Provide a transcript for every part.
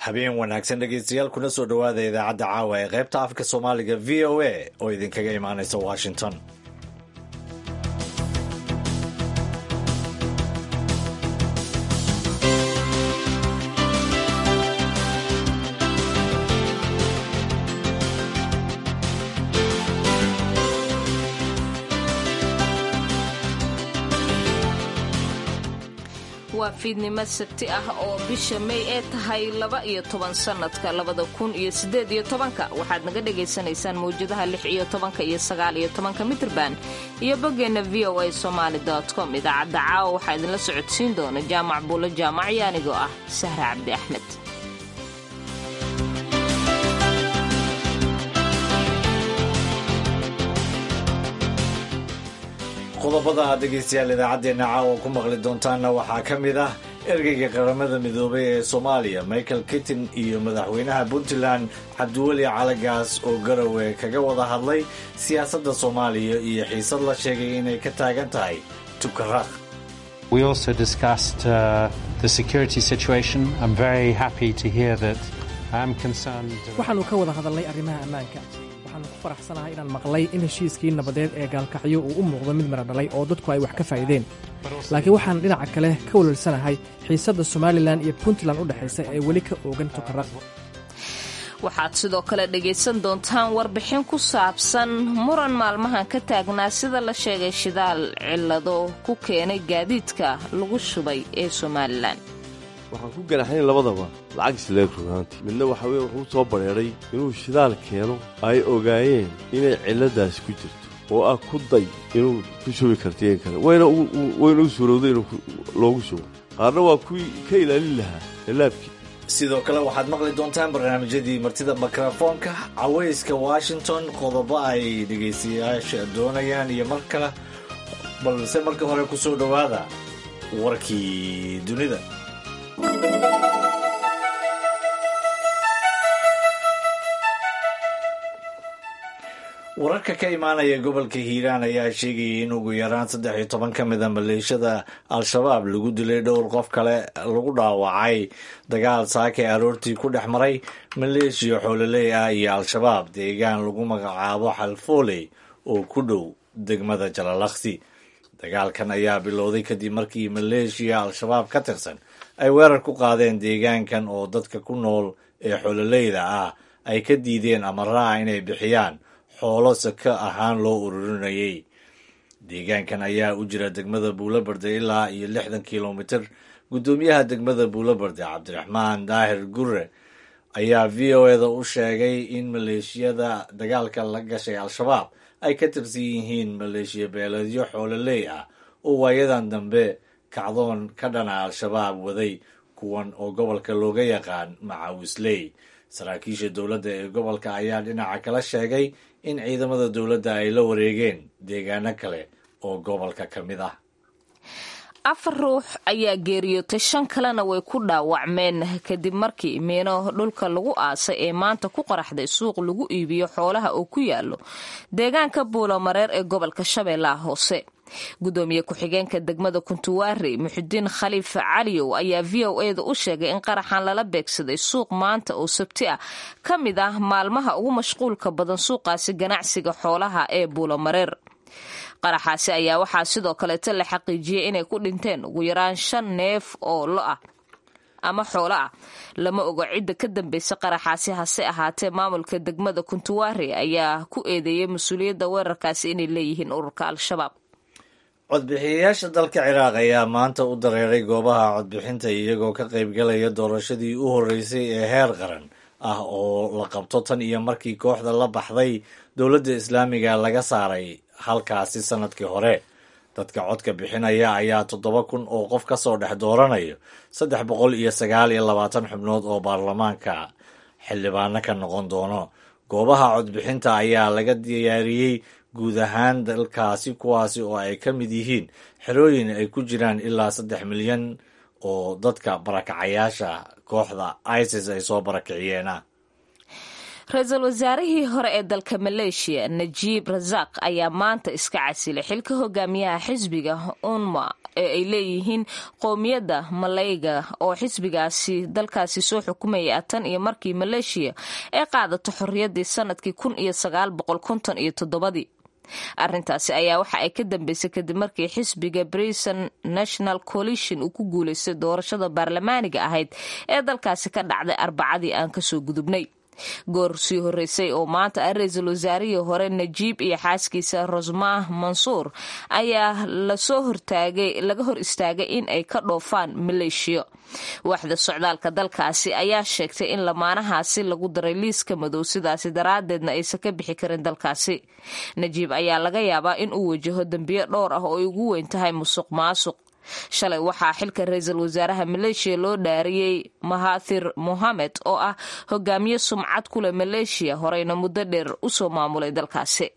habeen wanaagsan dhegeystayaal kuna soo dhowaada idaacadda caawa ee qaybta afka soomaaliga v o a oo idinkaga imaanaysa washington waa fiidnimo sabti ah oo bisha may ee tahay laba iyo toban sannadka labada kun iyo siddeed iyo tobanka waxaad naga dhagaysanaysaan mawjadaha lix iyo tobanka iyo sagaal iyo tobanka mitrban iyo boggeenna v o a somaali com idaacadda caawa waxaa idinla socodsiin doona jaamac buulo jaamac iyo anigoo ah sahre cabdi axmed qodobada aad dhegaystayaal idaacaddeenna caawa ku maqli doontaanna waxaa ka mid ah ergeyga qaramada midoobay ee soomaaliya michael kittin iyo madaxweynaha puntland cabdiweli calagaas oo garowe kaga wada hadlay siyaasadda soomaaliya iyo xiisad la sheegay inay ka taagan tahay tukaraq We also discussed uh, the security situation. I'm very happy to hear that I'm concerned. waxaannu ka wada hadalnay arrimaha ammaanka waxaannu ku faraxsanahay inaan maqlay in heshiiskii nabadeed ee gaalkacyo uu u muuqdo mid mara dhalay oo dadku ay wax ka faa'iideen laakiin waxaan dhinaca kale ka walwalsanahay xiisadda somalilan iyo puntland u dhexaysa ee weli ka oogan tukaraq waxaad sidoo kale dhegaysan doontaan warbixin ku saabsan muran maalmahan ka taagnaa sida la sheegay shidaal cillado ku keenay gaadiidka lagu shubay ee somalilan waxaan ku ganaxnay labadaba lacag isleeg runaantii midna waxa weye wuxuu soo badheedhay inuu shidaal keeno ay ogaayeen inay cilladaasi ku jirto oo ah ku day inuu ku shubi kartiyeen kale wayna wayna u suurowday inuu loogu shubo qaarna waa kuwii ka ilaalin lahaa laabkii sidoo kale waxaad maqli doontaan barnaamijyadii martida mikrofoonka cawayska washington qodobo ay dhegaystayaasha doonayaan iyo mar kale balse marka hore ku soo dhowaada warkii dunida wararka ka imaanaya gobolka hiiraan ayaa sheegayay in ugu yaraan saddex iyo toban ka mid a maleeshada al-shabaab lagu dilay dhowr qof kale lagu dhaawacay dagaal saake aroortii ku dhex maray maleeshiya xoololey ah iyo al-shabaab deegaan lagu magacaabo xalfooley oo ku dhow degmada jalalaqsi dagaalkan ayaa bilowday kadib markii maleeshiya al-shabaab ka tirsan ay weerar ku qaadeen deegaankan oo dadka ku nool ee xoololeyda ah ay ka diideen amaraha inay bixiyaan xoolo saka ahaan loo ururinayay deegaankan ayaa u jira degmada buulobarde ilaa iyo lixdan kilomitir guddoomiyaha degmada buulobarde cabdiraxmaan daahir gure ayaa v o eda u sheegay in maleeshiyada dagaalka la gashay al-shabaab ay ka tirsan yihiin maleeshiya beeleedyo xoololey ah oo waayadan dambe kacdoon ka dhana al-shabaab waday kuwan oo gobolka looga yaqaan macawisley saraakiisha dowladda ee gobolka ayaa dhinaca kala sheegay in ciidamada dowladda ay la wareegeen deegaano kale oo gobolka ka mid ah afar ruux ayaa geeriyootay shan kalena way ku dhaawacmeen kadib markii miino dhulka lagu aasay ee maanta ku qaraxday suuq lagu iibiyo xoolaha oo ku yaalo deegaanka buulomareer ee gobolka shabeellaha hoose gudoomiye ku-xigeenka degmada kuntuwaari muxudiin khaliif caliyow ayaa v o eda u sheegay in qaraxan lala beegsaday suuq maanta oo sabti ah ka mid ah maalmaha ugu mashquulka badan suuqaasi ganacsiga xoolaha ee buulomareer qaraxaasi ayaa waxaa sidoo kaleeta la xaqiijiyey inay ku dhinteen ugu yaraan shan neef oo lo ah ama xoolo ah lama ogo cidda ka dambaysa qaraxaasi hase ahaatee maamulka degmada kuntuwaari ayaa ku eedeeyay mas-uuliyadda weerarkaasi inay leeyihiin ururka al-shabaab codbixiyayaasha dalka ciraaq ayaa maanta u dareeray goobaha codbixinta iyagoo ka qaybgalaya doorashadii u horreysay ee heer qaran ah oo la qabto tan iyo markii kooxda la baxday dowladda islaamiga laga saaray halkaasi sannadkii hore dadka codka bixinaya ayaa toddoba kun oo qof ka soo dhex dooranayo saddex boqol iyo sagaal iyo labaatan xubnood oo baarlamaanka xildhibaano ka noqon doono goobaha codbixinta ayaa laga diyaariyey guud ahaan dalkaasi kuwaasi oo ay ka mid yihiin xerooyin ay ku jiraan ilaa saddex milyan oo dadka barakacayaasha kooxda isis ay soo barakiciyeena ra-iisul wasaarihii hore ee dalka maleeshiya najiib rasaaq ayaa maanta iska casilay xilka hogaamiyaha xisbiga unma ee ay leeyihiin qowmiyadda malayga oo xisbigaasi dalkaasi soo xukumaya tan iyo markii maleeshiya ay qaadato xorriyaddii sanadkii kun iyo sagaal boqol konton iyo toddobadii arrintaasi ayaa waxa ay ka dambeysay kadib markii xisbiga brison national coalition uu ku guulaystay doorashada baarlamaaniga ahayd ee dalkaasi ka dhacday arbacadii aan kasoo gudubnay goor sii horeysay oo maanta ah ra-iisul wasaarihii hore najiib iyo xaaskiisa rosmah mansuur ayaa lasoo hortaagay laga hor istaagay in ay ka dhoofaan maleeshiya waaxda socdaalka dalkaasi ayaa sheegtay in lamaanahaasi lagu daray liiska madow sidaasi daraadeedna aysan ka bixi karin dalkaasi najiib ayaa laga yaabaa in uu wajaho dembiyo dhowr ah oo ay ugu weyn tahay musuq maasuq shalay waxaa xilka ra-iisul wasaaraha maleeshiya loo dhaariyey mahathir mohamed oo ah hogaamiye sumcad ku leh maleeshiya horeyna muddo dheer usoo maamulay dalkaasi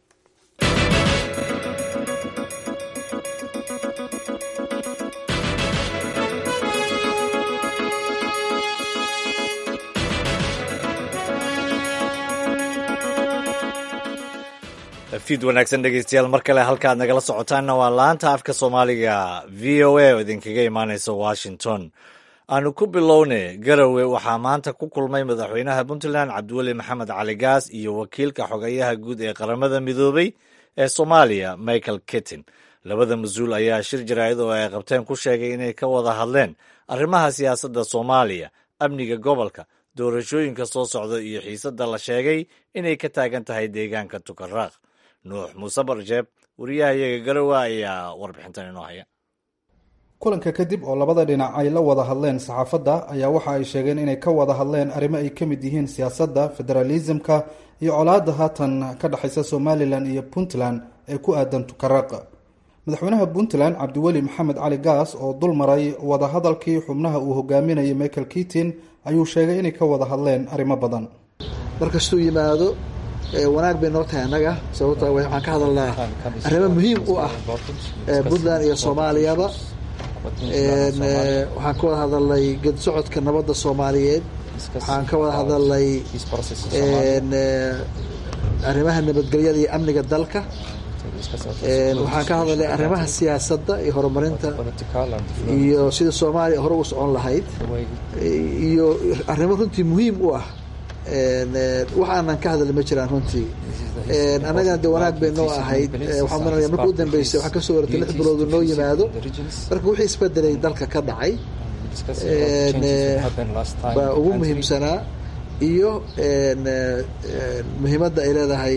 fiid wanaagsan dhegeystayaal mar kale halkaad nagala socotaanna waa laanta afka soomaaliga v o a oo idinkaga imaaneysa washington aanu ku bilowne garowe waxaa maanta ku kulmay madaxweynaha puntland cabdiweli maxamed cali gaas iyo wakiilka xogeyaha guud ee qaramada midoobay ee soomaaliya michael kittin labada mas-uul ayaa shir jaraa'id oo ay qabteen ku sheegay inay ka wada hadleen arrimaha siyaasadda soomaaliya amniga gobolka doorashooyinka soo socda iyo xiisadda la sheegay inay ka taagan tahay deegaanka tukaraaq nuux muuse barjeeb wariyahayaga garowe ayaa warbixintan inoo haya kulanka kadib oo labada dhinac ay la wada hadleen saxaafadda ayaa waxa ay sheegeen inay ka wada hadleen arrimo ay ka mid yihiin siyaasadda federaalisimka iyo colaadda haatan ka dhexaysa somalilan iyo puntland ee ku aadan tukaraaq madaxweynaha puntland cabdiweli maxamed cali gaas oo dul maray wadahadalkii xubnaha uu hogaaminayay michael kitin ayuu sheegay inay ka wada hadleen arrimo badan markastuu yimaado wanaag bay noo tahay annaga sababto waxaan ka hadalnaa arrimo muhiim u ah puntland iyo soomaaliyaba waxaan ka wada hadalnay ged socodka nabadda soomaaliyeed waxaan ka wada hadalnay arrimaha nabadgelyada iyo amniga dalka waxaan ka hadalnay arrimaha siyaasadda iyo horumarinta iyo sida soomaaliya hore u socon lahayd iyo arrimo runtii muhiim u ah waxaanan ka hadalna ma jiraan runtii annagana de wanaag bay noo ahayd waxaan maranaya marka u dambeysay waxaa kasoo waratay lix biloodu noo yimaado marka wixii isbedelay dalka ka dhacay baa ugu muhiimsanaa iyo muhiimadda ay leedahay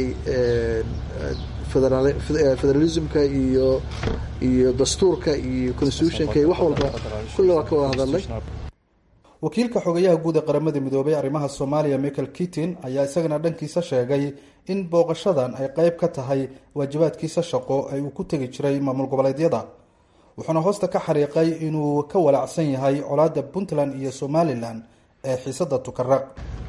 federalismka iyo iyo dastuurka iyo constitutionka iyo wax walba kulle waa ka wada hadalnay wakiilka xogayaha guud ee qaramada midoobay arrimaha soomaaliya michael kitin ayaa isagana dhankiisa sheegay in booqashadan ay qeyb ka tahay waajibaadkiisa shaqo ee uu ku tegi jiray maamul goboleedyada wuxuuna hoosta ka xariiqay inuu ka walacsan yahay colaadda puntland iyo somalilan ee xiisada tukaraq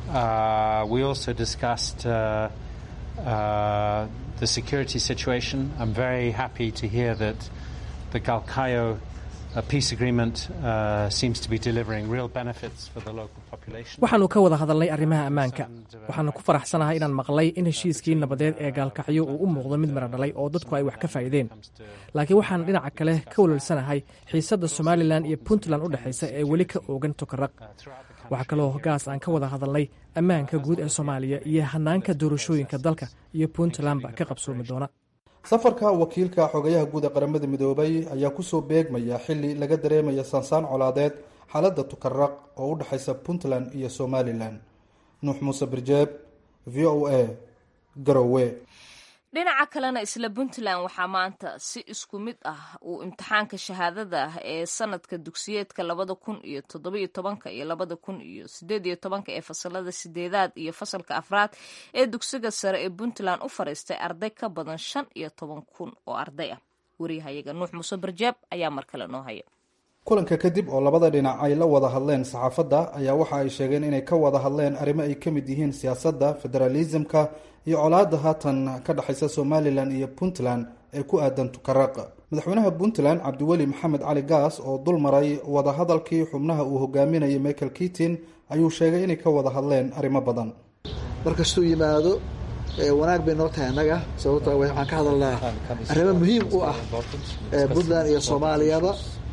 the security situation. I'm very happy to hear that the Galkayo uh, peace agreement uh, seems to be delivering real benefits for the local population. waxaannu ka wada hadalnay arrimaha ammaanka waxaana ku faraxsanahay inaan maqlay in heshiiskii nabadeed ee gaalkacyo uu u muuqdo mid mara dhalay oo dadku ay wax ka faa'iideen laakiin waxaan dhinaca kale ka walwalsanahay xiisadda somalilan iyo puntland u dhexaysa ee weli ka oogan tukaraq waxaa kaloo gaas aan ka wada hadalnay ammaanka guud ee soomaaliya iyo hanaanka doorashooyinka dalka iyo puntlandba ka qabsoomi doona safarka wakiilka xogayaha guud ee qaramada midoobay ayaa kusoo beegmaya xili laga dareemaya saansaan colaadeed xaaladda tukaraq oo u dhexaysa puntland iyo somalilan nuux muuse birjeeb v o a garowe dhinaca kalena isla puntland waxaa maanta si isku mid ah uu imtixaanka shahaadada ah ee sanadka dugsiyeedka labada kun iyo toddobiyo tobanka iyo labada kun iyo sideed iyo tobanka ee fasalada sideedaad iyo fasalka afraad ee dugsiga sare ee puntland u fariistay arday ka badan shan iyo toban kun oo arday ah wariyahayaga nuux muuse barjaab ayaa mar kale noo haya kulanka kadib oo labada dhinac ay la wada hadleen saxaafadda ayaa waxa ay sheegeen inay ka wada hadleen arrimo ay ka mid yihiin siyaasadda federaalisimka iyo colaadda haatan ka dhexaysa somalilan iyo puntland ee ku aadan tukaraq madaxweynaha puntland cabdiweli maxamed cali gaas oo dul maray wadahadalkii xubnaha uu hogaaminayay michael kitin ayuu sheegay inay ka wada hadleen arrimo badan markastuu yimaado wanaag bay noo tahay annaga sababto waxaan ka hadalnaa arrimo muhiim u ah puntland iyo soomaaliyaba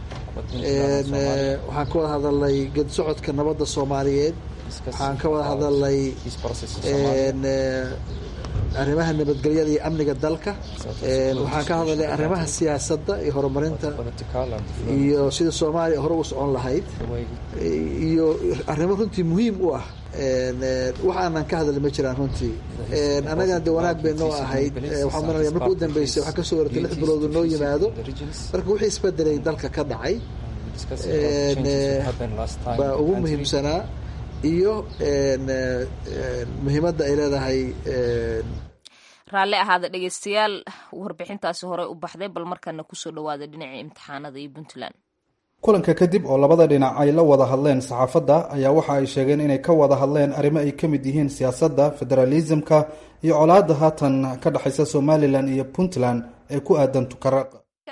waxaan ka wada hadalnay geedi socodka nabadda soomaaliyeed waxaan ka wada hadalnay arrimaha nabadgelyada iyo amniga dalka waxaan ka hadalnay arrimaha siyaasadda iyo horumarinta iyo sida soomaaliya hore u socon lahayd iyo arrimo runtii muhiim u ah wax aanan ka hadalin ma jiraan runtii annagana de wanaag bay noo ahayd waxaan maranaya marka u dambeysay waxaa kasoo waratay lix biloodu noo yimaado marka wixii isbedelay dalka ka dhacay baa ugu muhiimsanaa iyo muhiimadda ay leedahay raalli ahaada dhegeystayaal warbixintaasi horey u baxday bal markana kusoo dhawaada dhinacii imtixaanada iyo puntland kulanka kadib oo labada dhinac ay la wada hadleen saxaafadda ayaa waxa ay sheegeen inay ka wada hadleen arrimo ay ka mid yihiin siyaasadda federaalisimka iyo colaadda haatan ka dhexaysa somalilan iyo puntland ee ku aadan tukaraq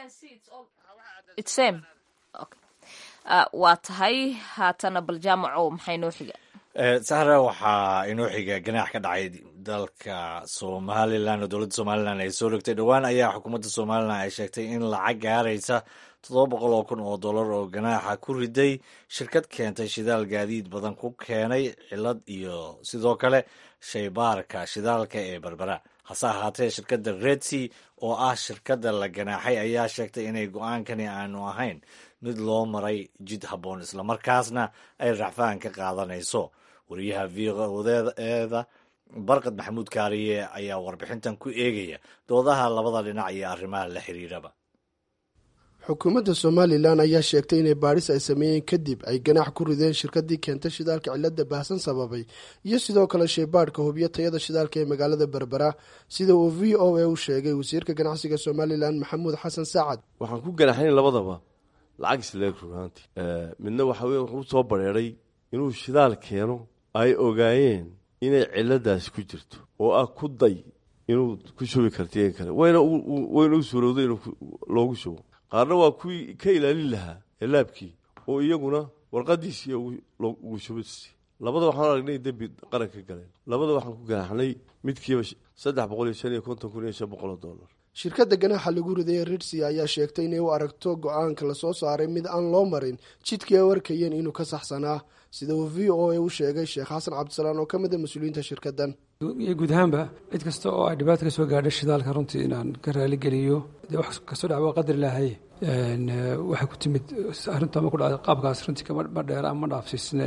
waa tahay haatana bal jaamaco maxay noo xiga sahra waxaa inoo xiga ganaax ka dhacay dalka somalilan oo dowladda somalilan ay soo rogtay dhowaan ayaa xukuumadda somalilan ay sheegtay in lacag gaaraysa toddoba boqol oo kun oo dollar oo ganaaxa ku riday shirkad keentay shidaal gaadiid badan ku keenay cilad iyo sidoo kale shaybaarka shidaalka ee berbera hase ahaatee shirkadda redsi oo ah shirkadda la ganaaxay ayaa sheegtay inay go-aankani aanu ahayn mid loo maray jid habboon islamarkaasna ay racfaan ka qaadanayso wariyaha v odeeda barkad maxamuud kaariye ayaa warbixintan ku eegaya doodaha labada dhinac iyo arrimaha la xiriiraba xukuumadda somalilan ayaa sheegtay inay baadhis ay sameeyeen kadib ay ganaax ku rideen shirkadii keentay shidaalka cilada baahsan sababay iyo sidoo kale shaybaadhka hubiyo tayada shidaalka ee magaalada berbera sida uu v o a u sheegay wasiirka ganacsiga somalilan maxamuud xasan saacad waxaan ku ganaxayn labadaba lacag isleeg runaantii midna waxa weye wuxuu soo bareeray inuu shidaal keeno ay ogaayeen inay ciladaasi ku jirto oo ah ku day inuu ku shubi kartiyen kale wayna wayna u suurowday inuu loogu shubo qaarna waa kuwii ka ilaalin lahaa elaabkii oo iyaguna warqadiisii ugu shubisi labada waxaan aragnay dembi qaran ka galeen labada waxaan ku ganaxnay midkiiba saddex boqol iyo shan iyo konton kun iyo shan boqol oo dollar shirkadda ganaaxa lagu riday ridsi ayaa sheegtay inay u aragto go-aanka lasoo saaray mid aan loo marin jidkii ay u arkayeen inuu ka saxsanaa sida uu v o a u sheegay sheekh xasan cabdisalaan oo ka mid a mas-uuliyiinta shirkaddan iyo guud ahaanba cid kasta oo ay dhibaata ka soo gaadhay shidaalka runtii inaan ka raaligeliyo dee wax kastoo dhac waa qadar ilaahay waxay ku timid arrinta ma ku dhacday qaabkaas runtii kama dheera ama dhaafsiisna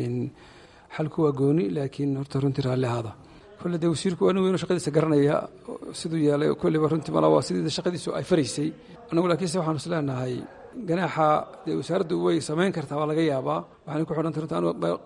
xalku waa gooni laakiin horta runtii raalli ahaada kolle dee wasiirku anigu inuu shaqadiisa garanaya siduu yeelay kolleyba runtii mala waa sidii shaqadiisu ay faraysay anagu laakiinse waxaanu is leenahay ganaaxa dee wasaaraddu way samayn kartaa waa laga yaabaa waxaana ku xidhantay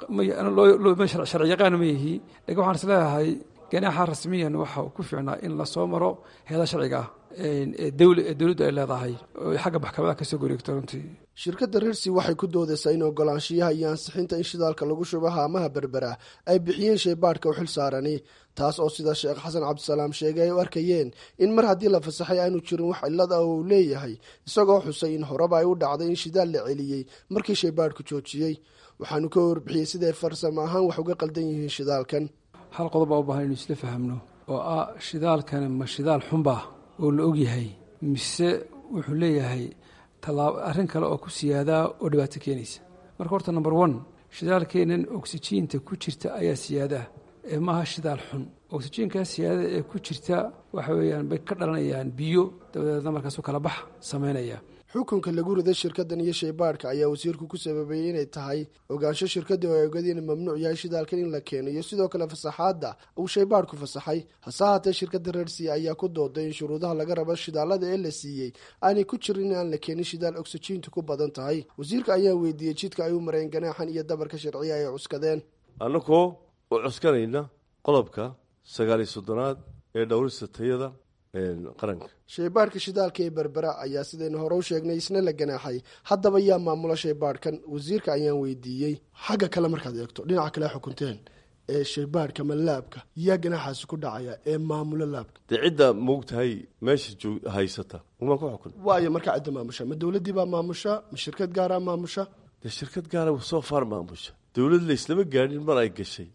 runtii sharci yaqaan ma yihi lakin waxaan is leeyahay ganaaxa rasmiyan waxa ku fiicnaa in lasoo maro heeda sharciga ah ee dowladdu ay leedahay oo xagga maxkamadaha kasoo goreegto runtii shirkadda rirsi waxay ku doodaysaa in ogolaanshiyaha iyo ansixinta in shidaalka lagu shubo haamaha berbera ay bixiyeen shaybaadhka u xil saarani taas oo sida sheekh xasan cabdisalaam sheegay ay u arkayeen in mar haddii la fasaxay aanu jirin wax cillad ah oo uu leeyahay isagoo xusay in horeba ay u dhacday in shidaal la celiyey markii shaybaadhku joojiyey waxaanu ka warbixiyey siday farsamo ahaan wax uga qaldan yihiin shidaalkan hal qodob baa u baahan inu isla fahamno oo ah shidaalkani ma shidaal xunba oo la ogyahay mise wuxuu leeyahay arrin kale oo ku siyaadaa oo dhibaato keenaysa marka horta number one shidaalkeenan oksijiinta ku jirta ayaa siyaadaa ee maaha shidaal xun oksijiinkaa siyaadada ee ku jirta waxa weeyaan bay ka dhalanayaan biyo dabadeedna markaasu kala bax samaynaya xukunka lagu riday shirkaddan iyo shaybaadhka ayaa wasiirku ku sababeeyey inay tahay ogaansho shirkadda oo ay ogadeen in mamnuuc yahay shidaalkan in la keeno iyo sidoo kale fasaxaadda uu shaybaadhku fasaxay hase haatee shirkadda reersiya ayaa ku dooday in shuruudaha laga rabo shidaalada ee la siiyey aanay ku jirin in aan la keenin shidaal oksijiintu ku badan tahay wasiirka ayaa weydiiyey jidka ay u mareen ganaaxan iyo dabarka sharciya ay cuskadeen annagoo u cuskanayna qodobka sagaaliyo soddonaad ee dhowrista tayada qaranka shaybaadhka shidaalka ee berbera ayaa sidaynu hore u sheegnay isna la ganaaxay haddaba yaa maamula shaybaadhkan wasiirka ayaan weydiiyey xagga kale markaad eegto dhinaca kale xukunteen ee shaybaadhka ma laabka yaa ganaaxaasi ku dhacaya ee maamula laabka dee cidda moogtahay meesha haysata umaa ku xukun waayo markaa cidda maamusha ma dowladdii baa maamusha ma shirkad gaaraa maamusha dee shirkad gaara soo faar maamusha dowlad la islama gaadhin mar ay gashay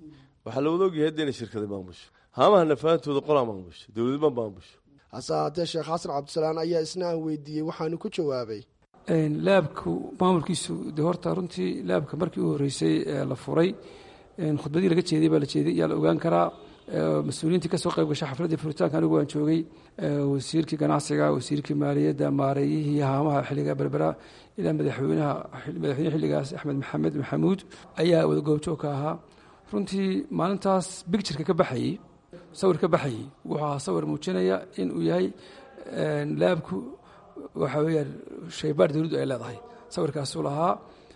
waxaa la wada ogyahay hadda inay shirkada maamusho haamaha nafaantooda qolaa maamusho dowladma maamusho hase ahaatee sheekh xasan cabdisalaan ayaa isna aan weydiiyey waxaanu ku jawaabay laabku maamulkiisu de horta runtii laabka markii u horreysay ee la furay khudbadii laga jeeday baa la jeeday ayaa la ogaan karaa mas-uuliyiintii kasoo qayb gashay xafladdii furitaanka anigu waan joogay wasiirkii ganacsiga wasiirkii maaliyadda maareeyihii haamaha xilliga berbera ilaa madaxweynaha madaxweyne xilligaas axmed maxamed maxamuud ayaa wada goobjoog ka ahaa runtii maalintaas bictureka ka baxayey sawir ka baxayey wuxuu ahaa sawir muujinaya in uu yahay laabku waxa weeyaan shaybaar dowladdu ay leedahay sawirkaasuu lahaa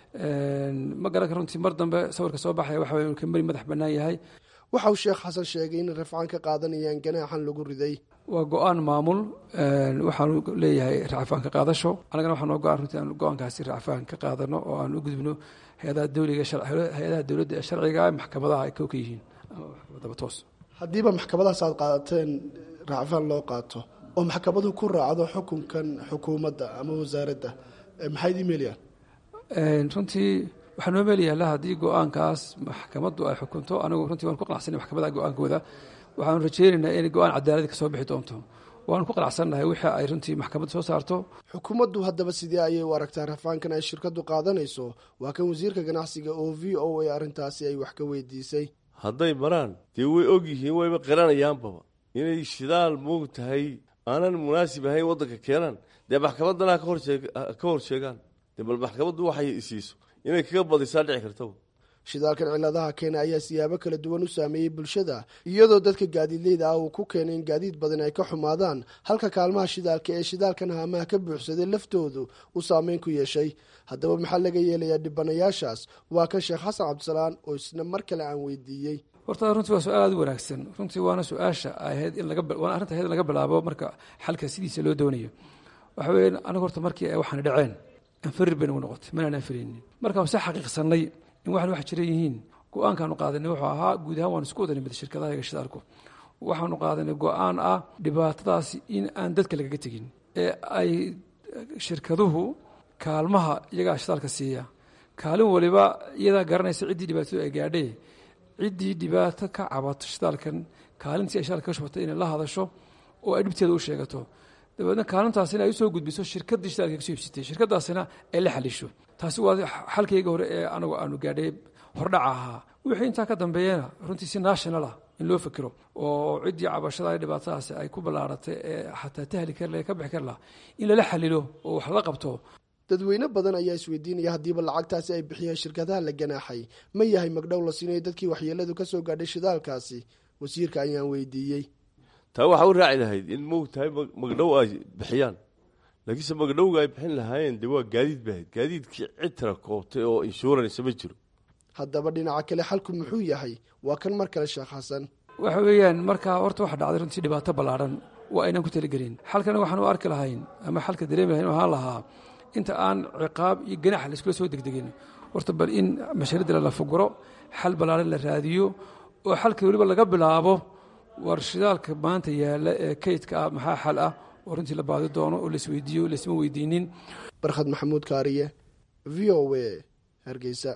ma garanka runtii mar dambe sawirka soo baxaya waxa weya ka mari madax bannaan yahay waxa uu sheekh xasan sheegay inay rafcaan ka qaadanayaan ganaaxan lagu riday waa go-aan maamul waxaanu leeyahay racfaan ka qaadasho annagana waxaa noo go-aan runtii aan go-aankaasi racfaan ka qaadano oo aan u gudbino hay-adaha dowliga hay-adaha dowladda ee sharciga maxkamadaha ay kow ka yihiin ama maxkamadaba toos haddiiba maxkamadahaas aad qaadateen racfaan loo qaato oo maxkamadu ku raacdo xukunkan xukuumadda ama wasaaradda maxay idin meelayaan runtii waxaa noo meelayaala haddii go-aankaas maxkamaddu ay xukunto anigu runtii waan ku qanacsanay maxkamadaha go-aankooda waxaanu rajeynaynaa inay go-aan cadaaladi ka soo bixi doonto waanu ku qanacsannahay wixii ay runtii maxkamaddu soo saarto xukuumaddu haddaba sidee ayay u aragtaa rafaankan ay shirkaddu qaadanayso waa kan wasiirka ganacsiga oo v o a arrintaasi ay wax ka weydiisay hadday maraan dee way og yihiin wayba qiranayaanbaba inay shidaal moog tahay aanan munaasib ahayn waddanka keenaan dee maxkamaddana ka hor sheegaan dee bal maxkamaddu waxay isiiso inay kaga badisaa dhici kartaba shidaalkan ciladaha keena ayaa siyaabo kala duwan u saameeyey bulshada iyadoo dadka gaadiidleyda ah uu ku keenay in gaadiid badan ay ka xumaadaan halka kaalmaha shidaalka ee shidaalkan haamaha ka buuxsaday laftoodu uu saameyn ku yeeshay haddaba maxaa laga yeelayaa dhibanayaashaas waa kan sheekh xasan cabdisalaan oo isna mar kale aan weydiiyey horta runtii waa su-aal aad u wanaagsan runtii waana su-aasha ahayd in waana arrinta ahayd in laga bilaabo marka xalka sidiisa loo doonayo waxa weya anigu horta markii ay waxaana dhaceen anfarir bay nagu noqotay manaan anfaraynin markaan se xaqiiqsanay in waxan wax jira yihiin go-aankaanu qaadanay wuxuu ahaa guud ahaan waanu isku wadanay shirkadaha iga shidaalku waxaanu qaadanay go-aan ah dhibaatadaasi in aan dadka lagaga tegin ee ay shirkaduhu kaalmaha iyagaa shidaalka siiya kaalin waliba iyadaa garanaysa ciddii dhibaatadu ay gaadhee ciddii dhibaato ka cabato shidaalkan kaalintii ay shidaalka ka shubatay inay la hadasho oo ay dhibteeda u sheegato dabeedna kaalintaasina ay usoo gudbiso shirkaddii shidaalka kasoo iibsatay shirkadaasina ay la xalisho taasi waa xalkayga hore ee anagu aanu gaadhay hordhaca ahaa wixii intaa ka dambeeyana runtii si national ah in loo fikiro oo ciddii cabashada dhibaatadaasi ay ku ballaaratay ee xataa tahli kar ka bixi kar laha in lala xalilo oo wax la qabto dadweyne badan ayaa isweydiinaya haddiiba lacagtaasi ay bixiyeen shirkadaha la ganaaxay ma yahay magdhow la siinayo dadkii waxyeeladu ka soo gaadhay shidaalkaasi wasiirka ayaan weydiiyey taa waxaa u raaci lahayd in moog tahay magdhow ay bixiyaan laakiinse magdhowga ay bixin lahaayeen dee waa gaadiid bahayd gaadiidkii cid tira koobtay oo inshuransa ma jiro haddaba dhinaca kale xalku muxuu yahay waa kan mar kale sheekh xasan waxa weeyaan markaa horta waxa dhacday runtii dhibaato ballaadhan waa aynaan ku taligelin xalkana waxaan u arki lahayn ama xalka dareemi lahayn ahaan lahaa inta aan ciqaab iyo ganax laiskula soo degdegin horta bal in mashaariddale la fuguro xal ballaadhan la raadiyo oo xalka weliba laga bilaabo war shidaalka maanta yaalla ee kaydka ah maxaa xal ah oo runtii la baadi doono oo laisweydiiyo laisma weydiinin barkhad maxamuud kaariye v o a hargeysa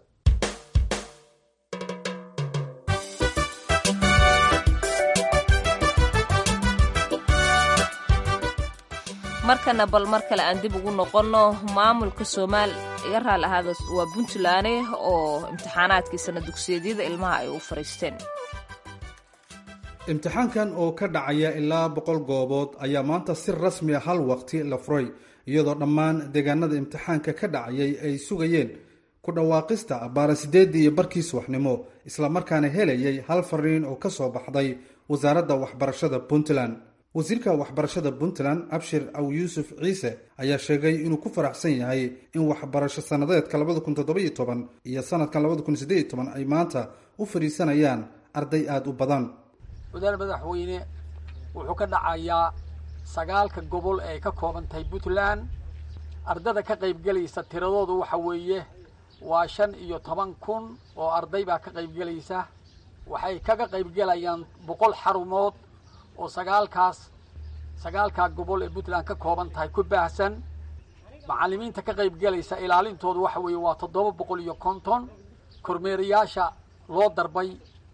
markana bal mar kale aan dib ugu noqonno maamulka soomaal iga raali ahaada waa puntland oo imtixaanaadkii sana dugsiyeedyada ilmaha ay u fariisteen imtixaankan oo ka dhacaya ilaa boqol goobood ayaa maanta si rasmi a hal waqti la furay iyadoo dhammaan deegaanada imtixaanka ka dhacayay ay sugayeen ku dhawaaqista baara sideedii iyo barkii subaxnimo islamarkaana helayay hal fariin oo kasoo baxday wasaaradda waxbarashada puntland wasiirka waxbarashada puntland abshir aw yuusuf ciise ayaa sheegay inuu ku faraxsan yahay in waxbarasho sannadeedka labada kun toddobiyo toban iyo sanadkan labada kun sideeyo toban ay maanta u fadhiisanayaan arday aada u badan wadaal madaxweyne wuxuu ka dhacayaa sagaalka gobol ee ka kooban tahay puntland ardada ka qaybgelaysa tiradoodu waxa weeye waa shan iyo toban kun oo arday baa ka qaybgelaysa waxay kaga qaybgelayaan boqol xarumood oo sagaalkaas sagaalkaa gobol ee puntland ka kooban tahay ku baahsan macallimiinta ka qaybgelaysa ilaalintoodu waxa weeye waa toddoba boqol iyo konton kormeerayaasha loo darbay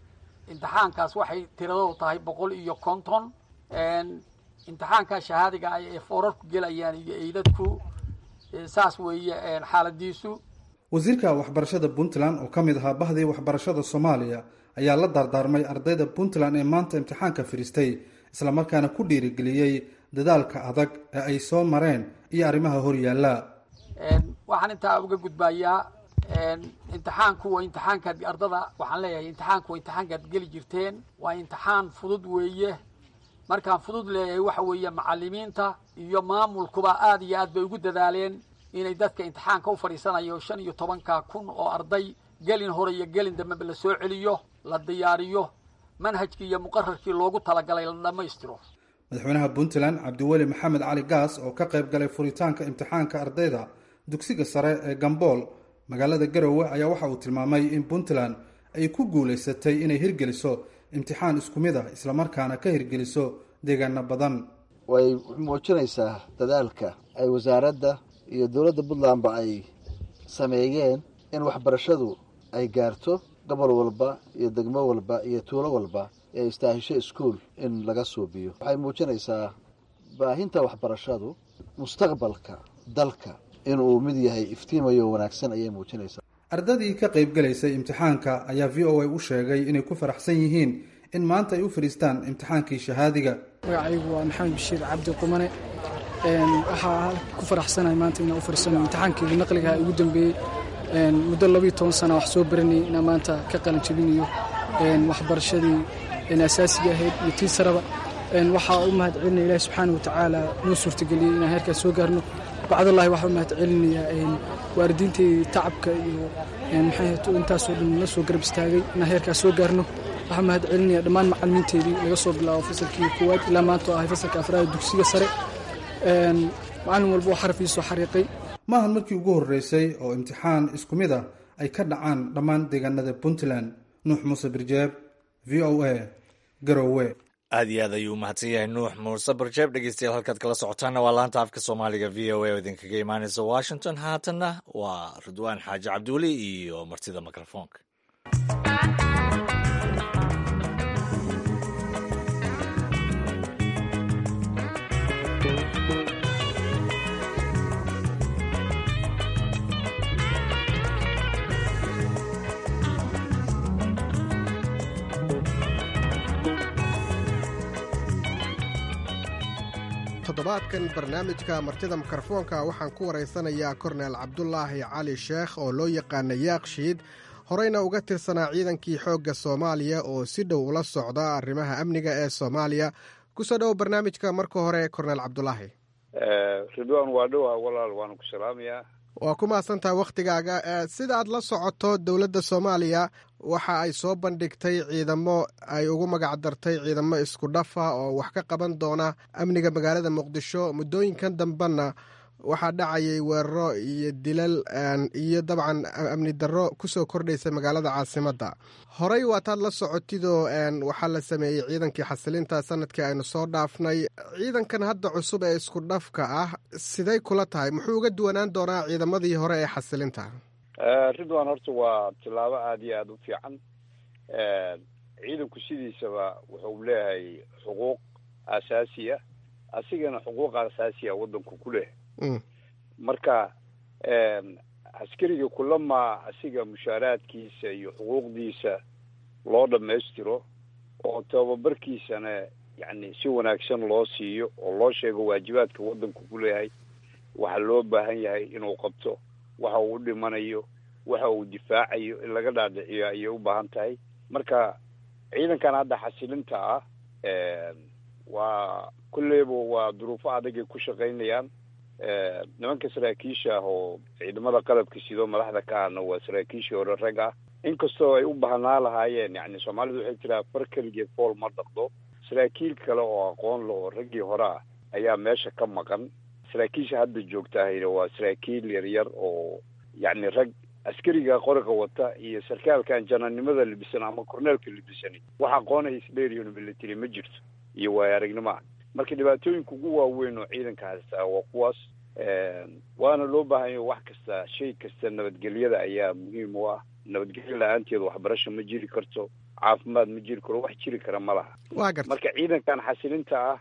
imtixaankaas waxay tiradoodu tahay boqol iyo konton imtixaankaa shahaadiga ah ee foorarku gelayaan iyo eydadku saas weeye xaaladiisu wasiirka waxbarashada puntland oo ka mid ahaa bahdii waxbarashada soomaaliya ayaa la daardaarmay ardayda puntland ee maanta imtixaanka fadhiistay islamarkaana ku dhiirigeliyey dadaalka adag ee ay soo mareen iyo arrimaha horyaalla waxaan intaa uga gudbayaa imtixaanku waa imtixaankaad ardada waxaan leeyahay imtixaanku waa imtixaankaad geli jirteen waa imtixaan fudud weeye markaan fudud leeyahay waxa weeye macalimiinta iyo maamulkuba aada iyo aad bay ugu dadaaleen inay dadka imtixaanka u fadhiisanayo shan iyo tobanka kun oo arday gelin hore iyo gelin dambeba la soo celiyo la diyaariyo manhajkii iyo muqararkii loogu talagalay la dhammaystiro madaxweynaha puntland cabdiweli maxamed cali gaas oo ka qayb galay furitaanka imtixaanka ardayda dugsiga sare ee gambool magaalada garowe ayaa waxa uu tilmaamay in puntland ay ku guulaysatay inay hirgeliso imtixaan isku mid ah islamarkaana ka hirgeliso deegaano badan way muujinaysaa dadaalka ay wasaaradda iyo dowladda puntlandba ay sameeyeen in waxbarashadu ay gaarto gobol walba iyo degmo walba iyo tuulo walba ee istaahisho iskuol in laga suubiyo waxay muujinaysaa baahinta waxbarashadu mustaqbalka dalka inuu mid yahay iftiimayo wanaagsan ayay muujinaysaa ardadii ka qayb galaysay imtixaanka ayaa v o a u sheegay inay ku faraxsan yihiin in maanta ay u fadhiistaan imtixaankii shahaadiga magacaygu waa maxamed bashiir cabdi qumane waxaa ku faraxsanahay maanta inaan u fadhiisano imtixaankii naqliga ugu dambeeyey muddo labayo toban sana wax soo baranayay inaan maanta ka qalin jabinayo waxbarashadii asaasiga ahayd iyo tii saraba waxaa u mahad celinaya ilahi subxaana watacaala noo suurtageliyey inaan heerkaas soo gaarno bacdallahi waxaa u mahad celinayaa waalidiinteydii tacabka iyo maxay intaasoo dhan la soo garab istaagay inaan heerkaas soo gaarno waxaa mahad celinaya dhammaan macalimiinteedii laga soo bilaabo fasalkii koowaad ilaa maanta oo ahay fasalka afraad dugsiga sare macalin walba oo xaraf iisoo xariiqay maahan markii ugu horreysay oo imtixaan isku mid ah ay ka dhacaan dhammaan deegaanada puntland nuux muuse birjeeb v o a garowe aad iyo aad ayuu umahadsan yahay nuux muuse barjeeb dhegeystayaal halkaad kala socotaanna waa laanta afka soomaaliga v o a oo idinkaga imaaneysa washington haatanna waa ridwaan xaaji cabdiweli iyo martida mikrofoonka toddobaadkan barnaamijka martida mikrofoonka waxaan ku waraysanayaa korneel cabdulaahi cali sheekh oo loo yaqaana yaakshiid horeyna uga tirsanaa ciidankii xoogga soomaaliya oo si dhow ula socda arrimaha amniga ee soomaaliya kusoo dhowo barnaamijka marka hore korneel cabdulaahi ridwaan waa dhowaa walaal waanu ku salaamayaa waa ku mahadsantaha wakhtigaaga sida aad la socoto dowladda soomaaliya waxa ay soo bandhigtay ciidamo ay ugu magac dartay ciidamo isku dhafa oo wax ka qaban doona amniga magaalada muqdisho muddooyinkan dambena waxaa dhacayay weeraro iyo dilal iyo dabcan amni darro kusoo kordhaysa magaalada caasimadda horey waataad la socotidoo waxaa la sameeyey ciidankii xasilinta sanadkii aynu soo dhaafnay ciidankan hadda cusub ee isku dhafka ah siday kula tahay muxuu uga duwanaan doonaa ciidamadii hore ee xasilinta ridwan horta waa tillaabo aada iyo aada u fiican ciidanku sidiisaba wuxuu leeyahay xuquuq asaasi ah asigana xuquuq asaasi ah waddanku ku leh marka askariga kulama asiga mushaaraadkiisa iyo xuquuqdiisa loo dhammaystiro oo tababarkiisana yacni si wanaagsan loo siiyo oo loo sheego waajibaadka waddanku ku leeyahay waxaa loo baahan yahay inuu qabto waxa uu u dhimanayo waxa uu difaacayo in laga dhaadhiciyo ayay u baahan tahay marka ciidankan hadda xasilinta ah waa kulleyba waa duruufo adagay ku shaqaynayaan nimanka saraakiisha ah oo ciidamada qalabka sidoo madaxda ka ahna waa saraakiishii hore rag ah inkastoo ay u baahnaa lahaayeen yani soomaalidu waxay tiraa far keligeed fool ma dhaqdo saraakiil kale oo aqoon le oo raggii hore ah ayaa meesha ka maqan saraakiisha hadda joogtahayna waa saraakiil yaryar oo yacni rag askariga qoriga wata iyo sarkaalkan jananimada libisan ama korneelka libisani wax aqoonay isdheeriyon military ma jirto iyo waayo aragnimo ah marka dhibaatooyinka ugu waaweyn oo ciidanka haystaa waa kuwaas waana loo baahanya wax kasta shay kasta nabadgelyada ayaa muhiim u ah nabadgelyo la-aanteed waxbarasho ma jiri karto caafimaad ma jiri karo wax jiri kara ma laha waa garta marka ciidankan xasilinta ah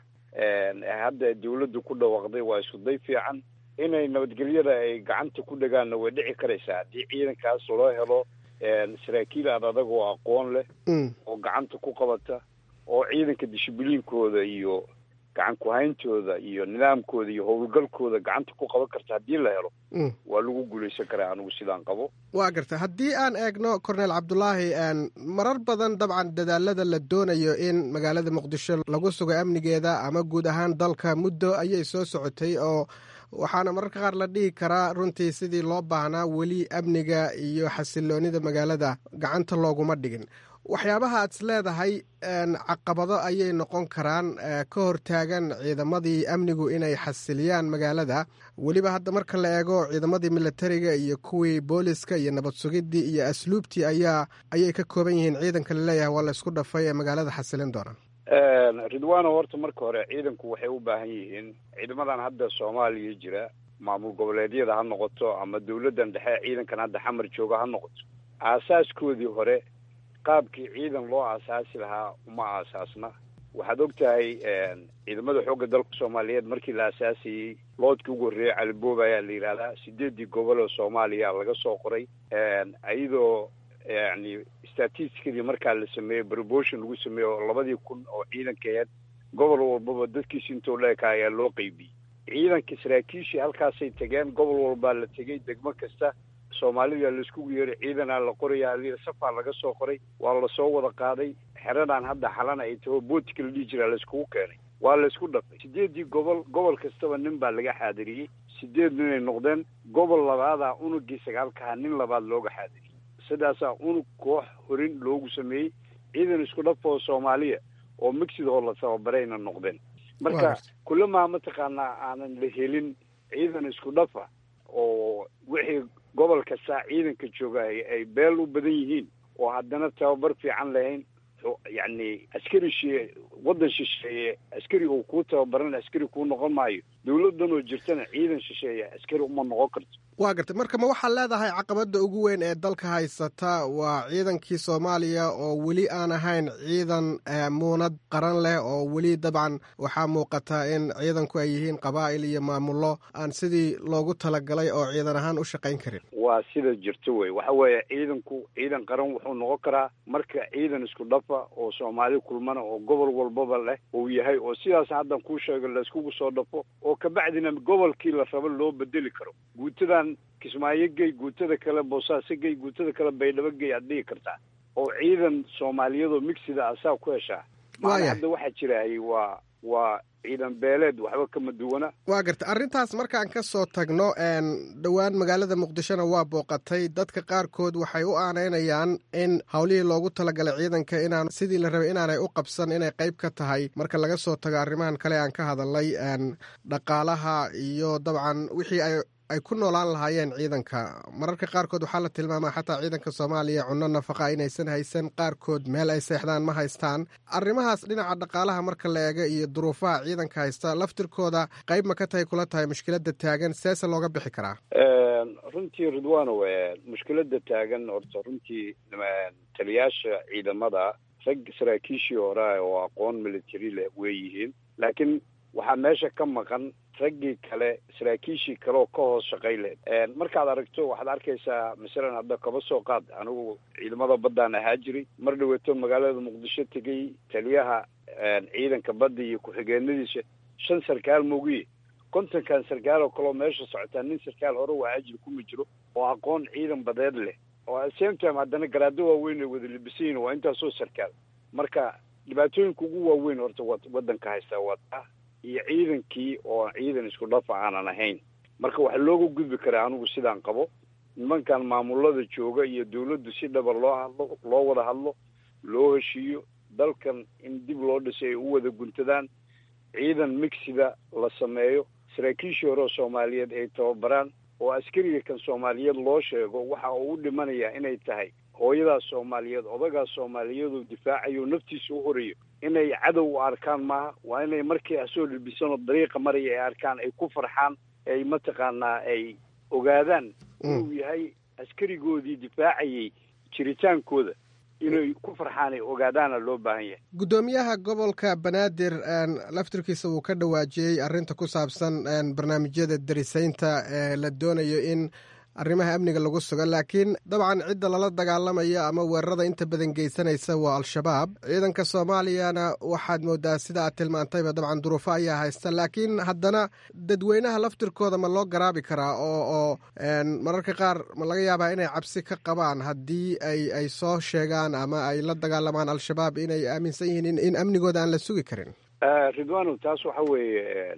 hadda dawladdu ku dhawaaqday waa isku day fiican inay nabadgelyada ay gacanta ku dhagaanna way dhici karaysaa haddii ciidankaas loo helo saraakiil aad adag oo aqoon leh oo gacanta ku qabata oo ciidanka dishibiliinkooda iyo gacan ku-hayntooda iyo nidaamkooda iyo howlgalkooda gacanta ku qaban karta haddii la helo waa lagu guulaysan karaa anigu sidaan qabo waa garta haddii aan eegno cornel cabdulaahi marar badan dabcan dadaalada la doonayo in magaalada muqdisho lagu sugo amnigeeda ama guud ahaan dalka muddo ayay soo socotay oo waxaana mararka qaar la dhihi karaa runtii sidii loo baahnaa weli amniga iyo xasiloonida magaalada gacanta looguma dhigin waxyaabaha aad is leedahay caqabado ayay noqon karaan ka hortaagan ciidamadii amnigu inay xasiliyaan magaalada weliba hadda marka la eego ciidamadii militariga iyo kuwii booliska iyo nabad sugidii iyo asluubtii ayaa ayay ka kooban yihiin ciidanka laleeyahay waa la isku dhafay ee magaalada xasilin doona ridwano horta marka hore ciidanku waxay u baahan yihiin ciidamadan hadda soomaaliya jira maamul goboleedyada ha noqoto ama dawladdan dhexe ciidankan hadda xamar jooga ha noqoto aasaaskoodii hore qaabkii ciidan loo aasaasi lahaa uma aasaasna waxaad og tahay ciidamada xoogga dalka soomaaliyeed markii la aasaasayey loodkii ugu horreeyey caliboob ayaa la yidhahdaa sideedii gobol oo soomaaliya laga soo qoray iyadoo yani statisticadii markaa la sameeyey promotion lagu sameeyey oo labadii kun oo ciidanka aheyd gobol walbaba dadkiisi intoo leeka ayaa loo qeybiyey ciidanka saraakiishii halkaasay tegeen gobol walbaa la tegey degmo kasta soomaalida laiskugu yeeray ciidanaa la qoraya ali safaa laga soo qoray waa lasoo wada qaaday xeradan hadda xalana ay taho bootika la dhihi jiraa laiskugu keenay waa laysku dhafay sideedii gobol gobol kastaba nin baa laga xaadiriyey sideed ninay noqdeen gobol labaadaa unugii sagaalkaha nin labaad looga xaadiriyey sidaasaa unug koox horin loogu sameeyey ciidan isku dhafoo soomaaliya oo migsidoo la tababarayna noqdeen marka kulamaa mataqaanaa aanan la helin ciidan isku dhafa oo wixii gobol kastaa ciidanka jooga ay beel u badan yihiin oo haddana tababar fiican lahayn yacni askari shee waddan shisheeye askari uu kuu tababaran askari kuu noqon maayo dawladdan oo jirtana ciidan shisheeye askari uma noqon karto waa gartay marka ma waxaad leedahay caqabadda ugu weyn ee dalka haysata waa ciidankii soomaaliya oo weli aan ahayn ciidan muunad qaran leh oo weli dabcan waxaa muuqata in ciidanku ay yihiin qabaa'il iyo maamullo aan sidii loogu talagalay oo ciidan ahaan u shaqayn karin waa sida jirto wey waxa weeye ciidanku ciidan qaran wuxuu noqon karaa marka ciidan isku dhafa oo soomaali kulmana oo gobol walbaba leh uu yahay oo sidaas haddan kuu sheego layskugu soo dhafo oo kabacdina gobolkii la rabo loo bedeli karo guutadan kismaayo gey guutada kale boosaaso gey guutada kale baydhabo gey aad dhigi kartaa oo ciidan soomaaliyadoo migsida asaa ku heshaa maana hadda waxaa jirahayy waa waa ciidan beeleed waxba kama duwana waa garta arrintaas markaan ka soo tagno dhowaan magaalada muqdishona waa booqatay dadka qaarkood waxay u aanaynayaan in howlihii loogu talagalay ciidanka inaan sidii la rabay inaanay u qabsan inay qayb ka tahay marka laga soo tago arrimahan kale aan ka hadalnay dhaqaalaha iyo dabcan wixii ay ay ku noolaan lahaayeen ciidanka mararka qaarkood waxaa la tilmaamaa xataa ciidanka soomaaliya cunno nafaqa inaysan haysan qaarkood meel ay seexdaan ma haystaan arrimahaas dhinaca dhaqaalaha marka la eega iyo duruufaha ciidanka haysta laftirkooda qayb ma ka tahay kula tahay mushkiladda taagan seese looga bixi karaa runtii ridwano mushkiladda taagan horta runtii taliyaasha ciidamada rag saraakiishii hore oo aqoon military leh wey yihiin laakiin waxaa meesha ka maqan raggii kale saraakiishii kale oo ka hoos shaqay lehed markaad aragto waxaad arkaysaa masalan hadda kaba soo qaad anigu ciidamada baddaan ahaa jiray mar dhaweeto magaalada muqdisho tegay taliyaha ciidanka badda iyo ku-xigeenadiisa shan sarkaal mogiye kontonkan sarkaal oo kaleo meesha socotaa nin sarkaal hore waa ajir kuma jiro oo aqoon ciidan badeed leh oo same time haddana garaado waaweyn ay wada libisayiin waa intaasoo sarkaal marka dhibaatooyinka ugu waaweyn horta waddanka haystaa waa taa iyo ciidankii oo ciidan isku dhafa aanan ahayn marka waxaa looga gudbi karaa anigu sidaan qabo nimankan maamulada jooga iyo dawladdu si dhaba loo hadlo loo wada hadlo loo heshiiyo dalkan in dib loo dhisay ay u wada guntadaan ciidan migsida la sameeyo saraakiishii hore oo soomaaliyeed ay tababaraan oo askariga kan soomaaliyeed loo sheego waxa uu u dhimanayaa inay tahay hooyadaas soomaaliyeed odagaas soomaaliyeedoo difaacayo naftiisa u horeeyo inay cadow u arkaan maaha waa inay markii asoo libisanoo dariiqa maraya ay arkaan ay ku farxaan ay mataqaanaa ay ogaadaan inuu yahay askarigoodii difaacayay jiritaankooda inay ku farxaan ay ogaadaana loo baahan yahay guddoomiyaha gobolka banaadir laftirkiisa wuu ka dhawaajiyey arrinta ku saabsan barnaamijyada darisaynta ee la doonayo in arrimaha amniga lagu sugo laakiin dabcan cidda lala dagaalamayo ama weerarada inta badan geysanaysa waa al-shabaab ciidanka soomaaliyana waxaad moodaa sida aad tilmaantayba dabcan duruufo ayaa haysta laakiin haddana dadweynaha laftirkooda ma loo garaabi karaa oo oo mararka qaar ma laga yaabaa inay cabsi ka qabaan haddii ay ay soo sheegaan ama ay la dagaalamaan al-shabaab inay aaminsan yihiin in amnigooda aan la sugi karin ridwano taas waxa weeye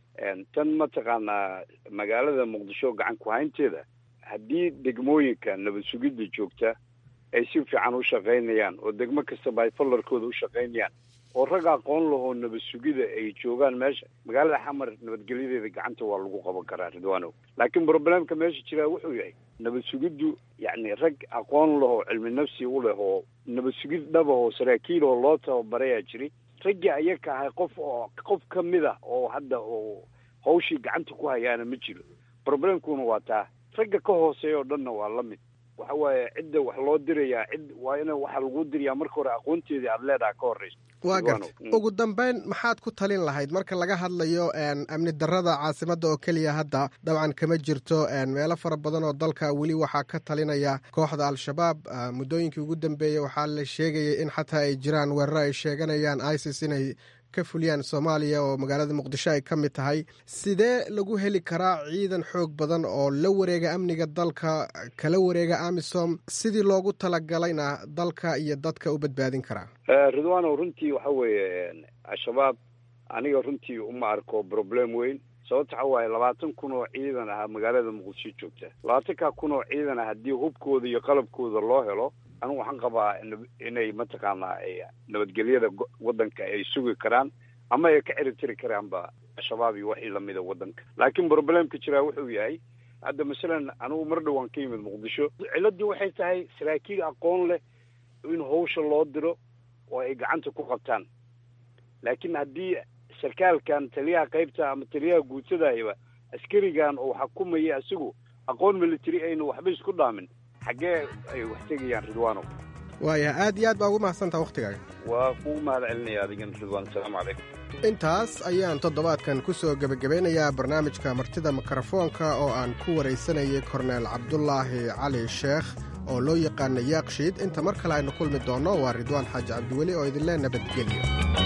tan mataqaanaa magaalada muqdisho gacan ku-haynteeda haddii degmooyinka nabad sugidda joogta ay si fiican u shaqaynayaan oo degmo kastaba ay fallarkooda u shaqaynayaan oo rag aqoon lahoo nabad sugida ay joogaan meesha magaalada xamar nabadgelyadeeda gacanta waa lagu qaban karaa ridwano laakiin problemka meesha jiraa wuxuu yahay nabad sugiddu yacni rag aqoon lahoo cilmi nafsi u leh oo nabad sugid dhabahoo saraakiil oo loo tababarayaa jiri raggii ayaka ahay qof oo qof ka mid ah oo hadda oo hawshii gacanta ku hayaana ma jiro problemkuna waa taa ragga ka hooseeya oo dhanna waa la mid waxa waaye cidda wax loo dirayaa cid waa ina waxa lagu dirayaa marka hore aqoonteedii aada leedaha ka horreysa waa garta ugu dambeyn maxaad ku talin lahayd marka laga hadlayo amni darada caasimadda oo keliya hadda dabcan kama jirto meelo fara badan oo dalka weli waxaa ka talinaya kooxda al-shabaab muddooyinkii ugu dambeeyey waxaa la sheegayay in xataa ay jiraan weeraro ay sheeganayaan isis inay ka fuliyaan soomaaliya oo magaalada muqdisho ay ka mid tahay sidee lagu heli karaa ciidan xoog badan oo la wareega amniga dalka kala wareega amisom sidii loogu talagalayna dalka iyo dadka u badbaadin karaa ridwano runtii waxa weeye al-shabaab aniga runtii uma arko problem weyn sababta waxa waaye labaatan kun oo ciidan ah magaalada muqdisho joogta labaatanka kun oo ciidan ah haddii hubkooda iyo qalabkooda loo helo anigu waxaan qabaa inay mataqaanaa nabadgelyada waddanka ay sugi karaan ama ay ka ciribtiri karaanba al-shabaab iyo wixii lamida waddanka laakiin problemka jiraa wuxuu yahay hadda masalan anigu mar dhowaan ka yimid muqdisho ciladii waxay tahay saraakiil aqoon leh in hawsha loo diro oo ay gacanta ku qabtaan laakiin haddii sarkaalkan taliyaha qaybta ama taliyaha guutadayba askarigan oo xakumaya isagu aqoon military aynu waxba isku dhaamin xaggee ay wax tegayaan ridwano waayahay aad iyo aad baa ugu mahadsantaha wakhtigaaga waa kugu mahad celinaya adigan ridwan asalaamu calaykum intaas ayaan toddobaadkan ku soo gebagabeynayaa barnaamijka martida mikrofoonka oo aan ku waraysanayay korneel cabdulaahi cali sheekh oo loo yaqaana yaakshiid inta mar kale aynu kulmi doonno waa ridwaan xaaji cabdiweli oo idinlee nabadgelyo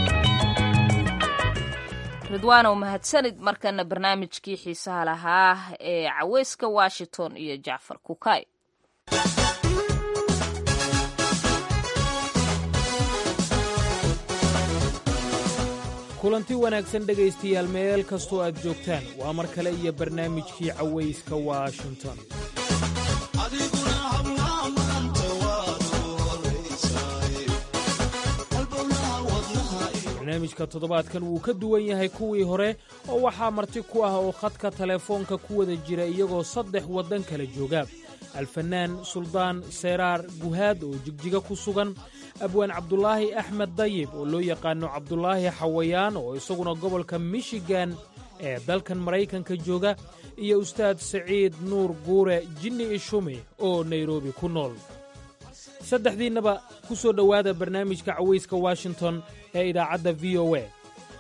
ridwaanow mahadsanid markana barnaamijkii xiisaha lahaa ee caweyska washington iyo jacfar kukay kulanti wanaagsan dhegaystayaal meel kastoo aad joogtaan waa mar kale iyo barnaamijkii cawayska washington barnaamijka toddobaadkan wuu ka duwan yahay kuwii hore oo waxaa marti ku ah oo khadka telefoonka ku wada jira iyagoo saddex waddan kala jooga alfanaan suldaan seeraar guhaad oo jigjiga ku sugan abwaan cabdulaahi axmed dayib oo loo yaqaano cabdulaahi xawayaan oo isaguna gobolka michigan ee dalkan maraykanka jooga iyo ustaad saciid nuur guure jinni ishume oo nairobi ku nool saddexdiinnaba ku soo dhowaada barnaamijka cawayska washington ee idaacadda v o a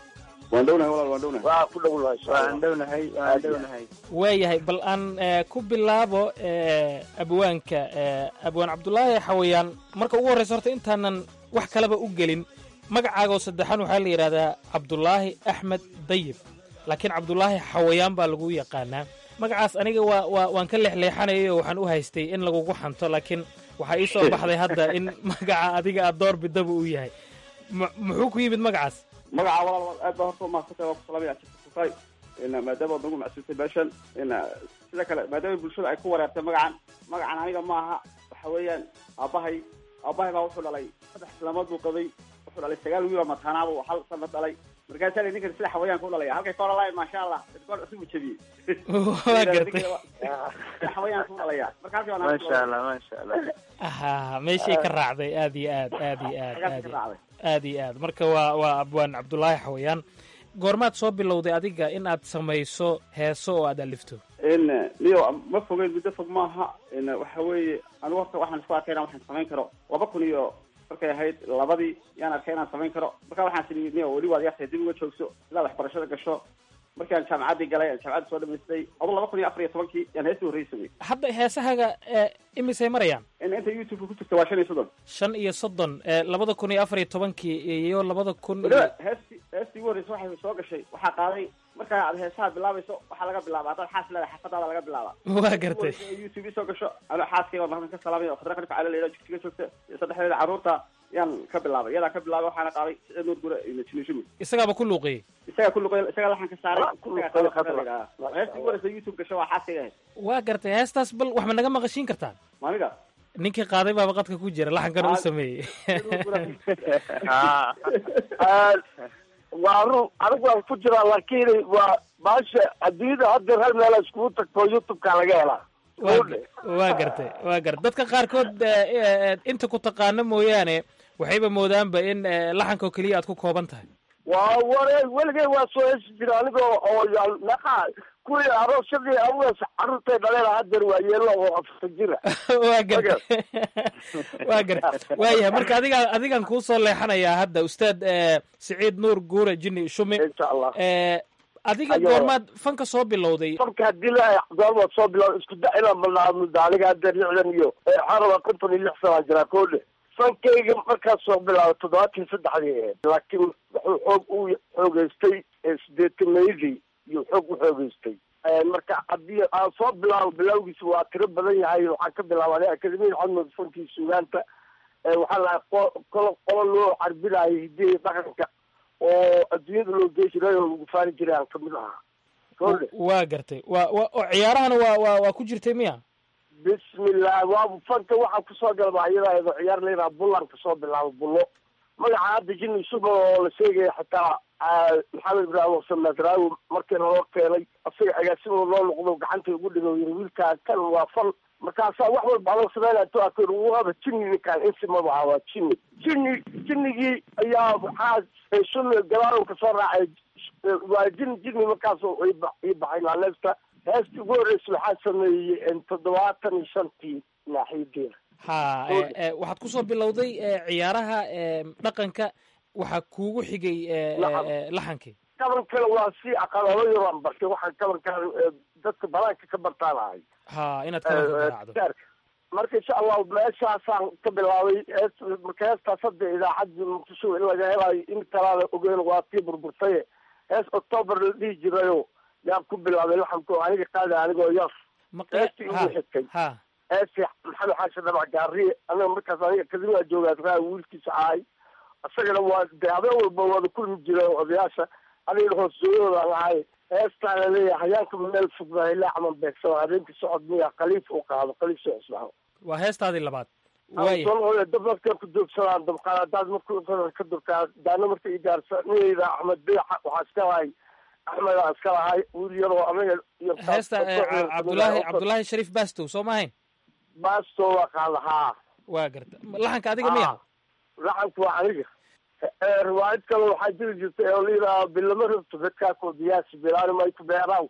waayahay bal aan ku bilaabo abwaanka abwaan cabdulaahi xawayaan marka ugu horraysa horta intaanan wax kaleba u gelin magacaagoo saddexan waxaa la yidhahdaa cabdulaahi axmed dayib laakiin cabdulaahi xawayaan baa lagu yaqaanaa magacaas aniga waa waa waan ka leexleexanayay oo waxaan u haystay in lagugu xanto laakiin waxaa ii soo baxday hadda in magaca adiga aad door bidaba uu yahay muxuu ku yimid magacaas magaca walaal aad baa horta umahadsantay waa kusalamaya kufay maadaama ad nagu macsuusay beeshan sida kale maadaama bulshada ay ku wareertay magacan magacan aniga ma aha waxa weeyaan aabahay aabahay baa wuxuu dhalay saddex islamood buu qabay wuxuu dhalay sagaal wiil oo mataanaaba oo hal sanad dhalay markaasaa la ninkan sida xawayaanka u dhalaya halkay ka odhalaay maasha allah idkoor cusub u jebiyey waa gartay sida xawayaanka u dhalaya marka halkii baa maasha allah maasha allah ha meeshay ka raacday aad iyo aad aad iyo aad aad iyo aad iyo aad marka waa waa abwaan cabdulaahi xawayaan goormaad soo bilowday adiga in aad samayso heeso oo aad alifto n leo ma fogeyn muddo fog maaha n waxa weeye anigu horta waxaan isku arkay inaan waxaan samayn karo laba kun iyo markay ahayd labadii yaan arkay inaan samayn karo marka waxaan sii leo weli waad yartahay dib uga joogso ilaa waxbarashada gasho markii aan jaamacaddii galay aan jaamacadda soo dhamaystay adu laba kun iyo afar iyo tobankii yaan heestii horreysay samey hadda heesahaga ee, imisay marayaan in inta youtube ku jirta waa shan iyo soddon shan iyo soddon ee, labada kun iyo afar iyo tobankii iyo labada kun iyo weliba heestii heestii ugu horreysay waxay soo gashay waxaa qaaday markaa aad heesaha bilaabayso waxaa laga bilaaba haddaad xaas leedahay xaafadaada laga bilaaba waa gartay youtube isoo gasho ano xaaskayga oo ka salaamay oo khadra kanka cala leedahay jigjiga joogta iyo saddexdeeda carruurta yaan ka bilaabay iyadaa ka bilaabay waxaana qaaday siciid nuur gure iyo jinishumi isagaaba ku luuqiyey isagaa ku luqay isagaa laxan ka saaray isagaa qaaday heestii ugu horreysay youtube gasho waa xaaskayga ahayd waa gartay heestaas bal wax ma naga maqashiin kartaan maaniga ninkii qaaday baaba qadka ku jira laxankana u sameeyey waa run anigu waan ku jiraa laakiin waa baasha adduunyada haddeer hal meel iskugu tagto youtube-ka laga helaa waa waa gartay waa gartay dadka qaarkood eh, eh, inta ku taqaano mooyaane waxayba moodaanba in eh, laxanka oo keliya aad ku kooban tahay waa ware weligay waa soo hesi jira anigoo oo yaal naqa kuwii aroosyadii awaas carruurtay dhaleen haddeer waa yeelo oo afar jira waa gartay waa gartay waayahay marka adiga adigan kuu soo leexanayaa hadda ustaad eh, siciid nuur guure jini shumi eh, adiga Ayo. goormaad fanka soo bilowday marka haddii la goormaad soo bilaab isku da inaan balnaamida aniga haddeer lixdan iyo waxaan rabaa konton iyo lix sanaan jiraa koodhe fankayga markaas soo bilaabay toddobaatan saddexdii ahayd laakiin wuxuu xoog u xoogeystay sideetameydii iyo xoog u xoogeystay marka haddii aan soo bilaabo bilawgiisa waa tiro badan yahay waxaan ka bilaabay akademiyada xadmud fankii sugaanta waxaa lahay qolo qolo loo carbinayo hidiya dhaqanka oo adduunyada loo gey jiray oo lagu faani jiray aan kamid ahaa koodhe waa gartay waa waa oo ciyaarahana waa waa waa ku jirtay miya bismillah waa fanka waxaa kusoo galba iyada ciyaar layidhaha bullaan kasoo bilaabo bullo magaca hadda jini suba oo la sheegaya xitaa maxamed ibraahim xuseen madraawi markii loo keenay asaga agaasimo loo noqdo gacanta ugu dhigo yiri wiilkaa kan waa fan markaasaa wax walba loo sameynaya to akir waaba jini ninkaan insi madaha waa jini jini jinigii ayaa waxaa sunni gadaal kasoo raacay waa jini jini markaas ii baxay naaleesta heestii ugu horreysay waxaa sameeyey toddobaatan iyo shantii naaxiyadeeda ha eh, eh, waxaad kusoo bilowday eh, ciyaaraha eh, dhaqanka waxaa kuugu xigay eh, eh, eh, laxankii kabankana waa si aqalalo yaraan bartay waxaan kabankaan dadka banaanka ka bartaan ahay ha inaad kabanka garaacdo gaarka marka insha allahu meeshaasaan ka bilaabay hees marka heestaas hadda idaacadda muqdisho in laga helayo in kalaada ogeyn waa tii burburtaye hees octoober la dhihi jirayo yaan ku bilaabay laxanko aniga qaada anigoo yar heestii igu xigtay ha heestii maxamed xaashi dhamac gaariye aniga markaas aniga kadibaa joogaa raa wiilkiisa ahay isagana waa de habeen walba wada kulmi jira odayaasha anigana hoosooyadooda lahay heestaa laleeyahay hayaanka meel fog baa ilaa camal beegsano habeenkii socod miya khaliif u qaado khaliif soo cusbaano waa heestaadii labaad waaya waaya dab markay ku joogsadaan dabqaadaad marku ka durkaa daana marka i gaarsa niyayda axmed biixa waxaa iska lahay axmed aan iska lahay wiil yaroo anaga iyo heesta eh, Ca- cabdulaahi cabdulaahi shariif bastow soo ma ahayn baasto waa qaada haa waa garta laxanka adiga miya laxanku waa aniga riwaayad kale waxaa jiri jirtay oo layidhaha bilama rabto dadkaakoo diyaasi bilaani mayku beeraaw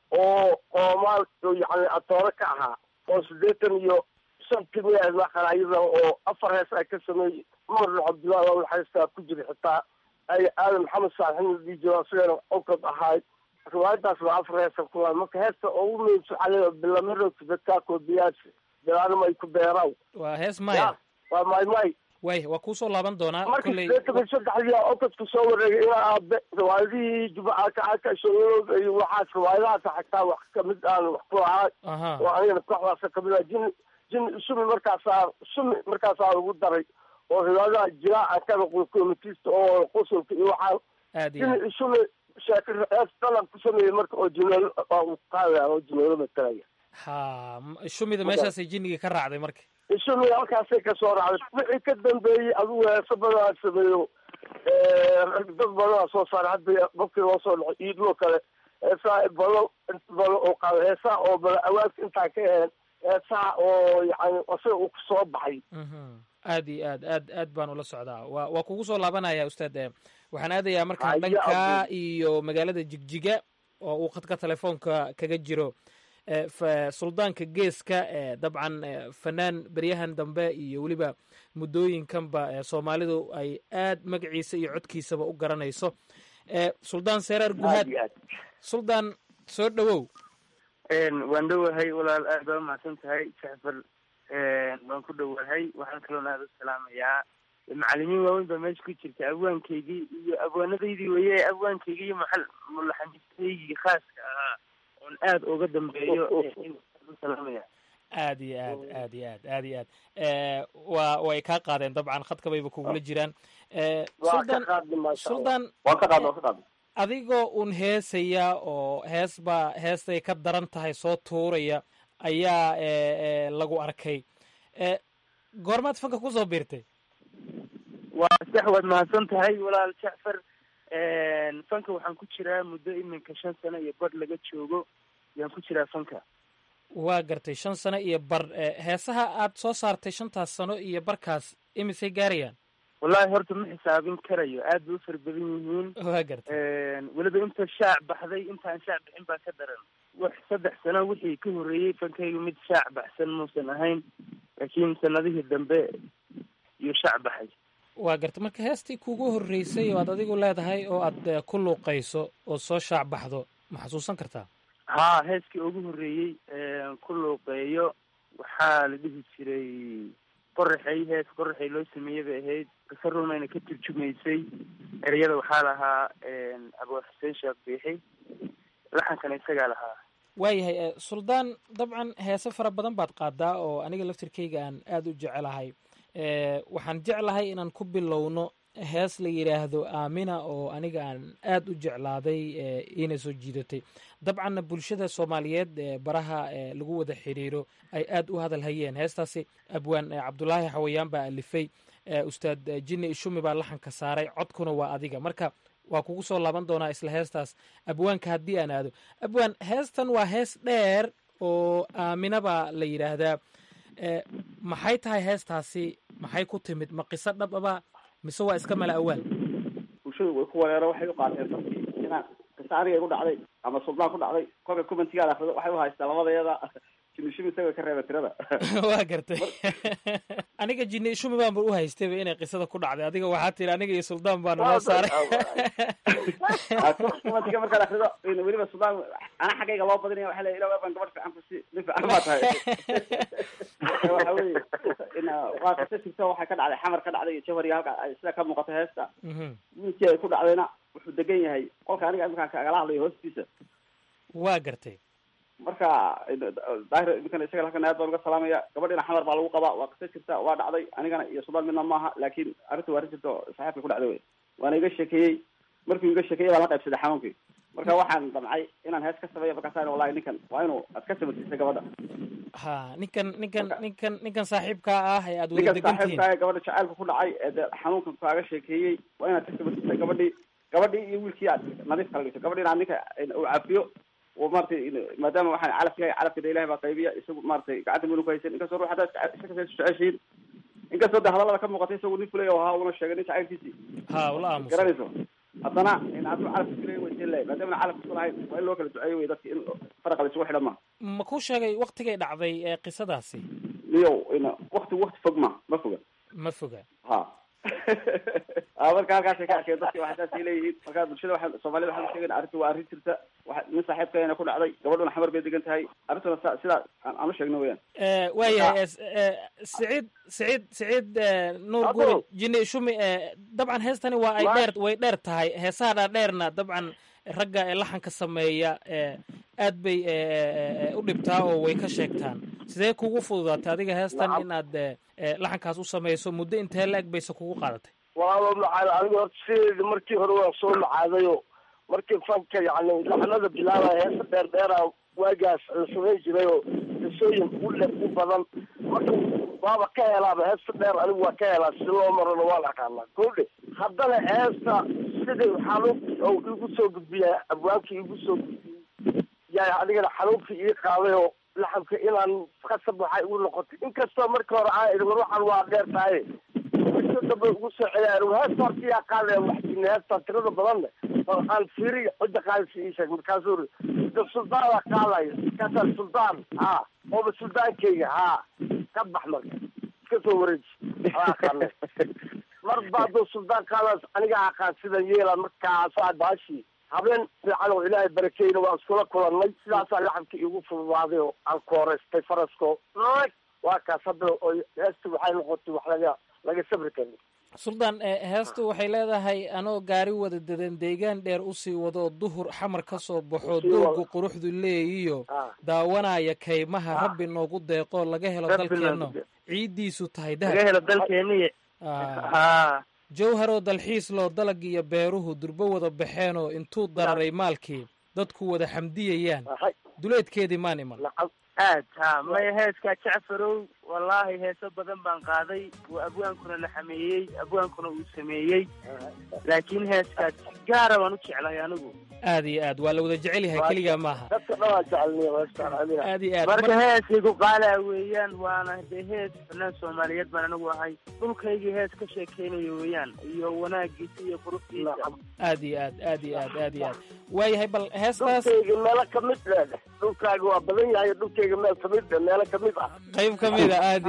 oo qoomaal yani atoore ka ahaa oo siddeetan iyo shantii miya maqanayada oo afar hees ay ka sameeyey umar cabdullahi waa heestaa ku jira xitaa ay aadan maxamed saalixin la dhihi jiro isagana onkod ahaay riwaayadaas waa afar heesa kula marka heesta oo u muhiimsan waxaa bilama rabto dadkaakoo diyaasi bilaani mayku beeraaw waa hees maya waa may may waaya waa kuusoo laaban doonaa marka kolley sideetan iyo saddexdii onkadku soo wareegay ilaa aabe riwaayadihii jumcaka soo iyo waxaas riwaayadahaas xataa wax kamid aan wax ku ahaa aha oo anigana kooxdaasa kamid ah jin jin sumi markaasaa sumi markaasaa ugu daray oo riwaayadaha jiraa aan ka noqdo komitista oo qusulka iyo waxaan aad iyo aad jin sumi sheekir hees dalan ku sameeyey marka oo jineelo oo uu qaadaya oo jineelo matalaya ha m- shumida meeshaasay jinnigii ka raacday marka isumi halkaasay kasoo raacday wixii ka dambeeyey adigu heeso badanaa sameeyo dad badanaa soo saaray hadda qofkii loo soo dhaxo iidloo kale heesaha balo balo oo qaado heesaha oo bala awaadka intaa ka aheen heesaha oo yani isaga uu kusoo baxay Mhm. aad iyo aad aad aad baan ula socdaa waa waa kugu soo laabanaya ustaad eh, waxaan aadayaa markaan Haya, dhanka Abdul. iyo magaalada jigjiga oo uu khadka telefoonka kaga jiro suldaanka geeska dabcan fanaan beryahan dambe iyo weliba muddooyinkanba soomaalidu ay aad magaciisa iyo codkiisaba u garanayso suldaan seeraar guhaad suldaan soo dhowow waan dhowahay walaal aad baa umahadsan tahay jacfar waan ku dhowahay waxaan kaloon aada u salaamayaa macalimiin waaweyn baa meesha ku jirta abwaankaygii iyo abwaanadaydii weye abwaankaygii iyo maal mulaxanistaygii khaaska ahaa oon aada uga dambeeyo salaamaya aad iyo aad aad iyo aad aad iyo aad waa way kaa qaadeen dabcan khadkabayba kugula jiraan suldaan suldaan adigoo un heesaya oo hees baa heestay ka daran tahay soo tuuraya ayaa lagu arkay goormaad fanka kusoo biirtay waa sax waad mahadsan tahay walaal jacfar fanka waxaan ku jiraa muddo iminka shan sano iyo bar laga joogo yaan ku jiraa fanka waa gartay shan sano iyo bar heesaha aad soo saartay shantaas sano iyo barkaas imisay gaarayaan wallahi horta ma xisaabin karayo aad bay u fara badan yihiin waa gartay weliba inta shaac baxday intaan shaac bixin baa ka daran wax saddex sano wixii ka horreeyey fankaygu mid shaac baxsan muusan ahayn laakiin sanadihii dambe iyo shaac baxay waa gartay marka heestii kugu horreysay oo aad adigu leedahay oo aad ku luuqayso oo soo shaac baxdo ma xasuusan kartaa haa heeskii ugu horreeyey ku luuqeeyo waxaa la dhihi jiray qoraxay hees qoraxay loo sameeyey bay ahayd qiso rumayna ka turjumaysay ereyada waxaa lahaa abuu xuseen sheekh biixi laxankana isagaa lahaa waayahay suldaan dabcan heese fara badan baad qaadaa oo aniga laftirkayga aan aada u jecelahay waxaan jeclahay inaan ku bilowno hees la yidhaahdo aamina oo aniga aan aada u jeclaaday iina soo jiidatay dabcanna bulshada soomaaliyeed baraha lagu wada xiriiro ay aada u hadal hayeen heestaasi abwaan cabdulaahi xawayaan baa alifay ustaad jinni ishumi baa laxanka saaray codkuna waa adiga marka waa kugu soo laaban doonaa isla heestaas abwaanka haddii aan aado abwaan heestan waa hees dheer oo aamina baa la yidhaahdaa maxay tahay heestaasi maxay ku timid ma qiso dhab aba mise waa iska mala awaal bulshadu way ku wareero waxay u qaateen dadkii inaan qiso aniga igu dhacday ama suldaan ku dhacday kolka commentigaada akrido waxay u haystaa labadeeda jinni shumi isaga ka reeba tirada waa gartay aniga jinni shumi baanba u haystayba inay qisada ku dhacday adiga waxaa tiri aniga iyo suldaan baa naloo saaray commentiga markaad akrido weliba suldaan ana xaggayga loo badinaya waxa le ila baan gabadh fiican kusi nin fiican baa tahay waxa weye waa qiso jirto waxay ka dhacday xamar ka dhacday iyo jawhar iyo halka ay sida ka muuqato heesta wiilkii ay ku dhacdayna wuxuu degan yahay qolka aniga iminkaan kagala hadlayo hoostiisa waa gartay marka daahir iminkan isaga halkan aad baan uga salaamaya gabadhina xamar baa lagu qabaa waa qiso jirta waa dhacday anigana iyo suldaan midna maaha laakiin arrinta waa arrin jirta oo saaxiibka ku dhacday wey waana iga sheekeeyey markuu iga sheekeeyey baan la qaybsaday xanuunkii marka waxaan damcay inaan hees ka sameeyo markaasaan wallahi ninkan waa inuu aad ka samarsiisa gabadha ha ninkan ninkan ninkan ninkan saaxiibkaa ah ee aad wada ninkan degan tihiin saaxiibkaa ee gabadha jacaylka ku dhacay ee dee xanuunkan kaaga sheekeeyey waa inaad ka samarsiisa gabadhii gabadhii iyo wiilkii aad nadiif kala dhigto gabadhii inaad ninka uu cafiyo oo maratay maadaama waxaan calafka yahay calafkada ilahay baa qaybiya isagu maratay gacanta minu ku haysan inkastoo ruux haddaad isaga jeceshiin inkastoo de hadallada ka muuqatay isagu nin fulay oo ahaa una sheegay nin jacaylkiisii ha ula aamusa garanayso haddana in hadduu calafka fulay way sii leeyahay maadaama calafka ku lahayn waa in loo kala duceeyo wey dadki in faraqa la isugu xidhan ma ma kuu sheegay waktigay dhacday ee qisadaasi niyow in wakti wakti fog ma ma foga ma foga ha a marka halkaasay ka arkeen dadki waxay saasay leeyihiin marka bulshada waxa soomaalida waxaan sheegayna arrinta waa arrin jirta waxa nin saaxiibkeena ku dhacday gabadhuna xamar bay degan tahay arrintuna sa sidaa aan aan u sheegno weyaan waayahay siciid siciid siciid nuur guri jini shumi dabcan heestani waa ay dheer way dheer tahay heesaha dhaadheerna dabcan ragga ee laxanka sameeya aad bay u dhibtaa oo way ka sheegtaan sidee kugu fududaatay adiga heestan inaad laxankaas u samayso muddo intee la-eg bayse kugu qaadatay walaalo macaada aniga horta sideedi markii hore waan soo macaadayo markii fanka yani laxnada bilaabaya heesa dheer dheera waagaas la samayn jiray oo qisooyin u le u badan marka waaba ka helaaba heesta dheer anigu waa ka helaa si loo marona waan aqaanaa kowdhe haddana heesta sidai xanuunkii oo igu soo gudbiya abwaabkii igu soo gudbiyey yaa adigana xanuunkii ii qaaday oo laxabka inaan qasab waxay igu noqotay inkastoo markii hore aan idhi war waxaan waa dheer tahay markii dambe ugu soo celiyaan heesta horta yaa qaadaya wax jina heesta tirada badanne oo aan fiiri cidda qaadaysa ii sheeg markaasuu de suldaana qaadayo kasa suldaan ha ooba suldaankeyga ha ka bax marka iska soo wareeji ala aqaane marba hadduu suldaan qaadaas aniga aqaan sidan yeela markaasaa baashi habeen fiican oo ilaahay barakeyna waan iskula kulannay sidaasaa lacabka iigu fududaaday oo aan kooreystay farasko waa kaas hadda oo heesta waxay noqotay wax laga laga sabri karin suldaan heestu waxay leedahay anoo gaari wada dadan deegaan dheer usii wado duhur xamar ka soo baxo doogu quruxdu leeyiyo daawanaya kaymaha rabbi noogu deeqo laga helo dalkeenno ciiddiisu tahay laga helo dalkeeni jawharoo dalxiis loo dalag iyo beeruhu durbo wada baxeenoo intuu dararay maalkii dadku wada xamdiyayaan duleedkeedii maan iman aad ha maya heeskaa jacfarow wallaahi heeso badan baan qaaday uu abwaankuna la xameeyey abwaankuna uu sameeyey laakiin heeskaas si gaara baan u jeclay anigu aad iyo aad waa la wada jecel yahay keligaa maaha dadka dhan waa jecelniy aad iyo aad marka heesay ku qaalaa weeyaan waana dee hees fanaan soomaaliyeed baan anigu ahay dhulkaygii hees ka sheekeynayo weeyaan iyo wanaagiisa iyo quruxdiisa aad iyo aad aad iyo aad aad iyo aad waayahay bal heestaas dhulkayga meelo kamid leedeh dhulkaaga waa badan yahay dhulkayga meel kamid eh meelo kamid ah qayb kamid a aad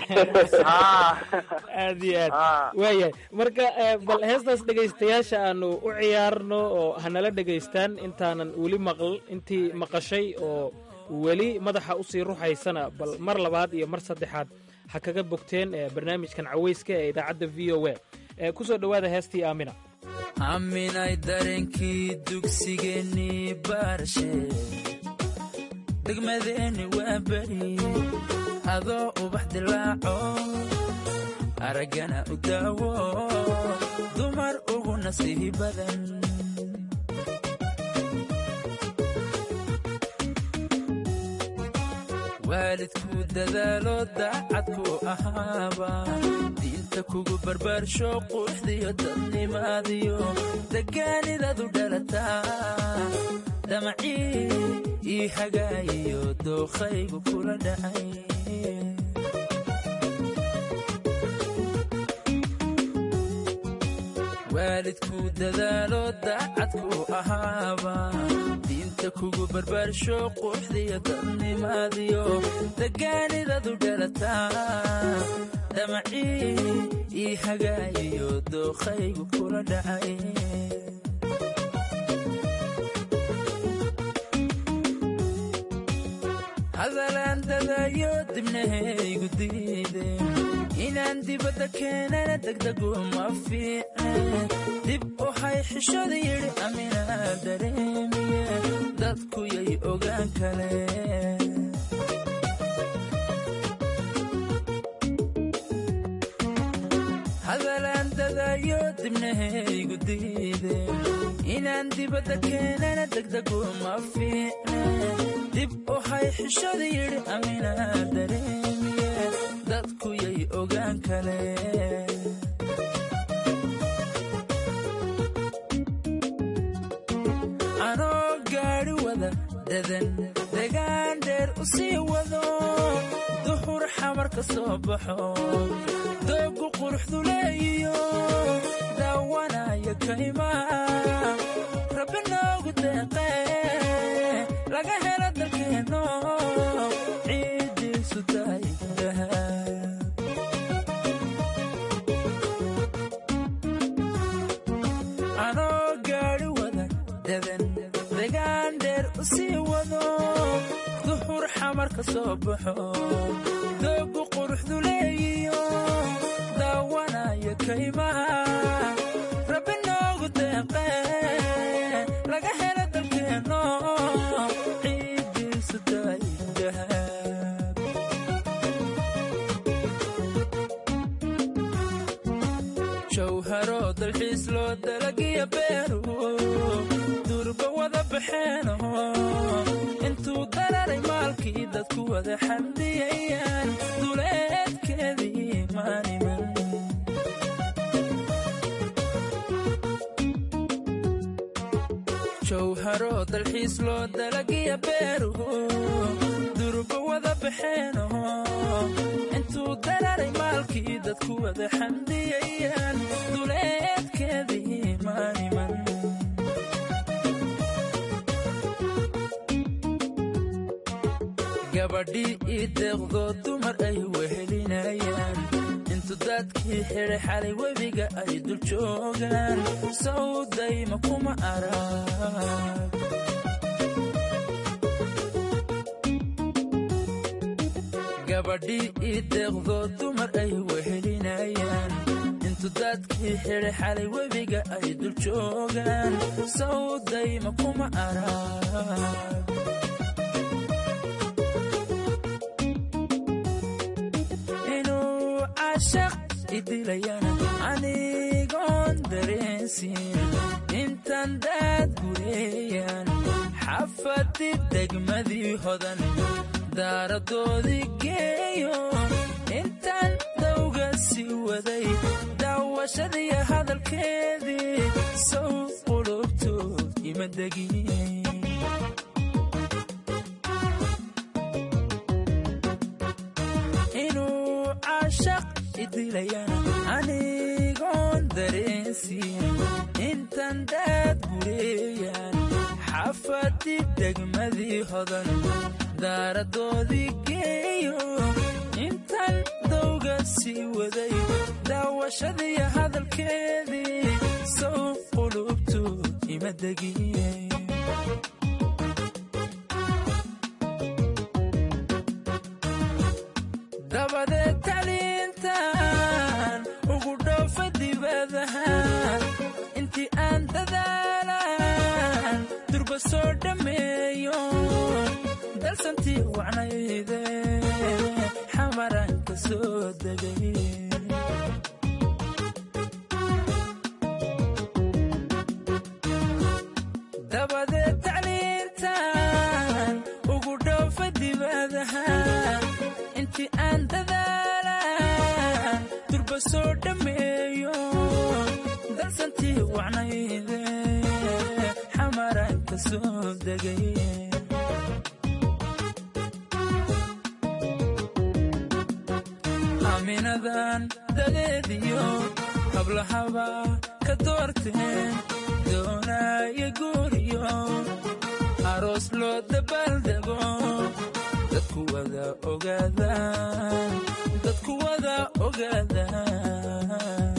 aad iyo aad waayahay marka bal heestaas dhegaystayaasha aanu u ciyaarno oo hanala dhegaystaan intaanan weli maql intii maqashay oo weli madaxa usii ruxaysana bal mar labaad iyo mar saddexaad ha kaga bogteen barnaamijkan cawayska ee idaacadda v o a kusoo dhowaada heestii aamina aaminay dareenkii dugsigeennii baarshe degmadeenni waa beri adoo ubax dilaaco araggana u daawo dumar ugu nasiihi badan waalidku dadaalo daacadku ahaaba diinta kugu barbaarsho quruxdiyo dadnimaadiyo degaanidadu dhalataa damacii ii hagaayiyo dookhaygu kula dhacay waalidku dadaalo daacadku ahaaba diinta kugu barbaarsho quruxdiyo dadnimaadiyo degaanidadu dhalataa damacii ii hagaayiyo dookhaygu kula dhacay hadalaan dadayo dibnahaygu diide inaan dibadda keenana degdegu ma fiicne dib u hay xishada yidhi aminaa dareemiye dadku yay ogaan kale hadalaan dadayo dibnahaygu diide inaan dibadda keenana degdegu ma fiicne dib u hay xishada yidhi aminaa dareemiye dadku yay ogaan kale anoo gaadhi wada dadan degaan dheer u sii wado duhur xamar ka soo baxo doogu quruxdu leeyiyo daawanaya kaymaa rabbi noogu deeqee laga helo dalkeenno ciiddiisu tahay dahab anoo gaadhi wada dadan degaan dheer u sii wado duhur xamar ka soo baxo doogu quruxdu leeyiyo daawanaya kaymaha rabbi noogu deeqee laga helo dalkeenno ciiddiisu tahay dahab jawharo dalxiis loo dalagiya beeru durba wada baxeeno intuu dararay maalkii dadku wada xamdiyayaan duleedkeedii maaniman jawharo dalxiis loo dalagiya beeru durba wada baxeeno intuu dararay maalkii dadku wada xamdiyayaan duleedkeedii maaniman gabadhii ii deeqdoo dumar ay wehelinayaan intu dadkii xidhay xalay webiga ay dul joogaan sawdayma kuma arag gabadhii ii deeqdoo dumar ay wehelinayaan intu dadkii xidhay xalay webiga ay dul joogaan sawdayma kuma arag inuu cashaq idilayana anigoon dareensin intaan daad gureeyaan xafadii degmadii hodan daaradoodii geeyo intaan dawga sii waday daawashadii hadalkeedii sow qulubtood ima degin inuu cashaq idilayana anigoon dareensin intaan daad gureeyaan xafadii degmadii hodan daaradoodii geeyo intaan dawga sii waday daawashadii hadalkeedii sow qulubtood ima degin dabadeed taliintan ugu dhoofa dibadaha intii aan dadaalan durba soo dhammeeyo dalsantii wacnayde xamaran ka soo degay dabadeed tacliintan ugu dhoofa dibadaha intii aan dadaalan durba soo dhammeeyo dalsantii wacnayde xamaran ka soo degay aaminadan dadeediyo hablahaba ka doorteen doonaayo guuriyo aroos loo dabaaldego dadku wada ogaadaan dadku wada ogaadaan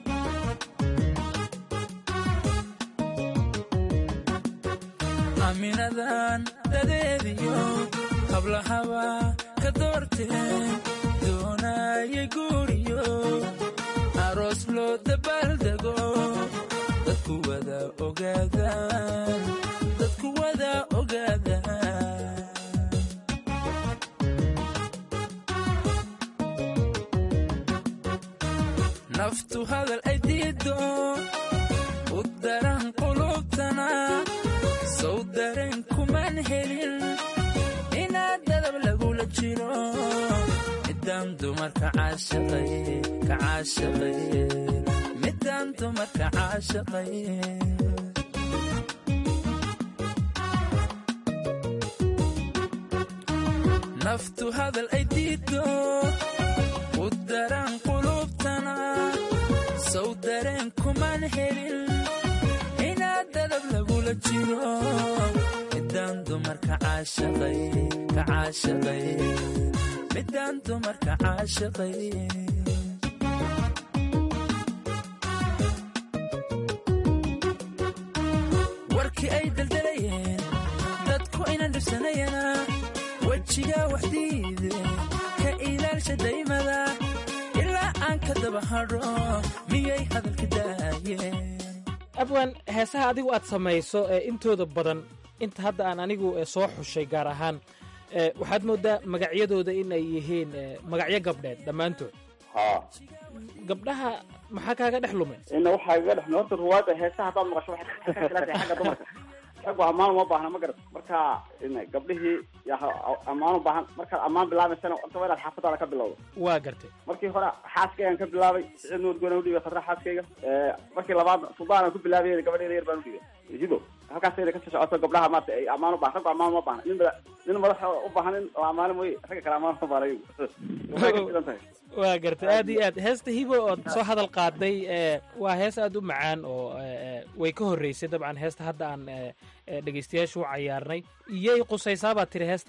aaminadan dadeediyo hablahaba ka doorteen doonaayo guuriyo aroos loo dabaaldego dadku wada ogaadaan dadku wada ogaadaan naftu hadal ay diido u daran qulubtana sow dareen kumaan helin inaad dadab lagula jiro midaan dumarka caashaqay ka caashaqay midaan dumarka caashaqay naftu hadal ay diido u daran qulubtana sow dareen kumaan helin inaad dadab lagula jiro midaan dumarka caashaqay ka caashaqay midaan dumarka caashaqay warkii ay daldalayeen dadku inan dhibsanayana wejiga waxdiide ka ilaalsha daymada ilaa aan ka daba hadho miyay hadalka daayeen abwan heesaha adigu aad samayso ee intooda badan inta hadda aan anigu soo xushay gaar ahaan waxaad mooddaa magacyadooda in ay yihiin magacyo gabdheed dhammaantood ha gabdhaha maxaa kaaga dhex lumay ina waxaa iga dhex horta ruwaada heesaha haddaad maqasho waxay ka khilaaftahay xagga dumarka raggu ammaan uma baahna ma garat marka ina gabdhihii yaa ammaan u baahan markaad ammaan bilaabaysana horta waa inaad xaafadaada ka bilowdo waa gartay markii hore xaaskaygaan ka bilaabay siciid nuur goona udhibay khadra xaaskayga markii labaad suldaan ku bilaabay gabadheeda yar baan udhibay hido halkaasayna kasii socoto gabdhaha maarata ay ammaan u baahan raggu ammaan uma baahna nin nin madaxa u baahan in la ammaano mooye ragga kale ammaan uma baahna iyagu waxay ka filan tahay waa gartay aad iyo aad heesta hibo ood soo hadal qaaday waa hees aad u macaan oo way ka horreysay dabcan heesta hadda aan dhegaystayaasha u cayaarnay iyay qusaysaa baad tiri heestaasi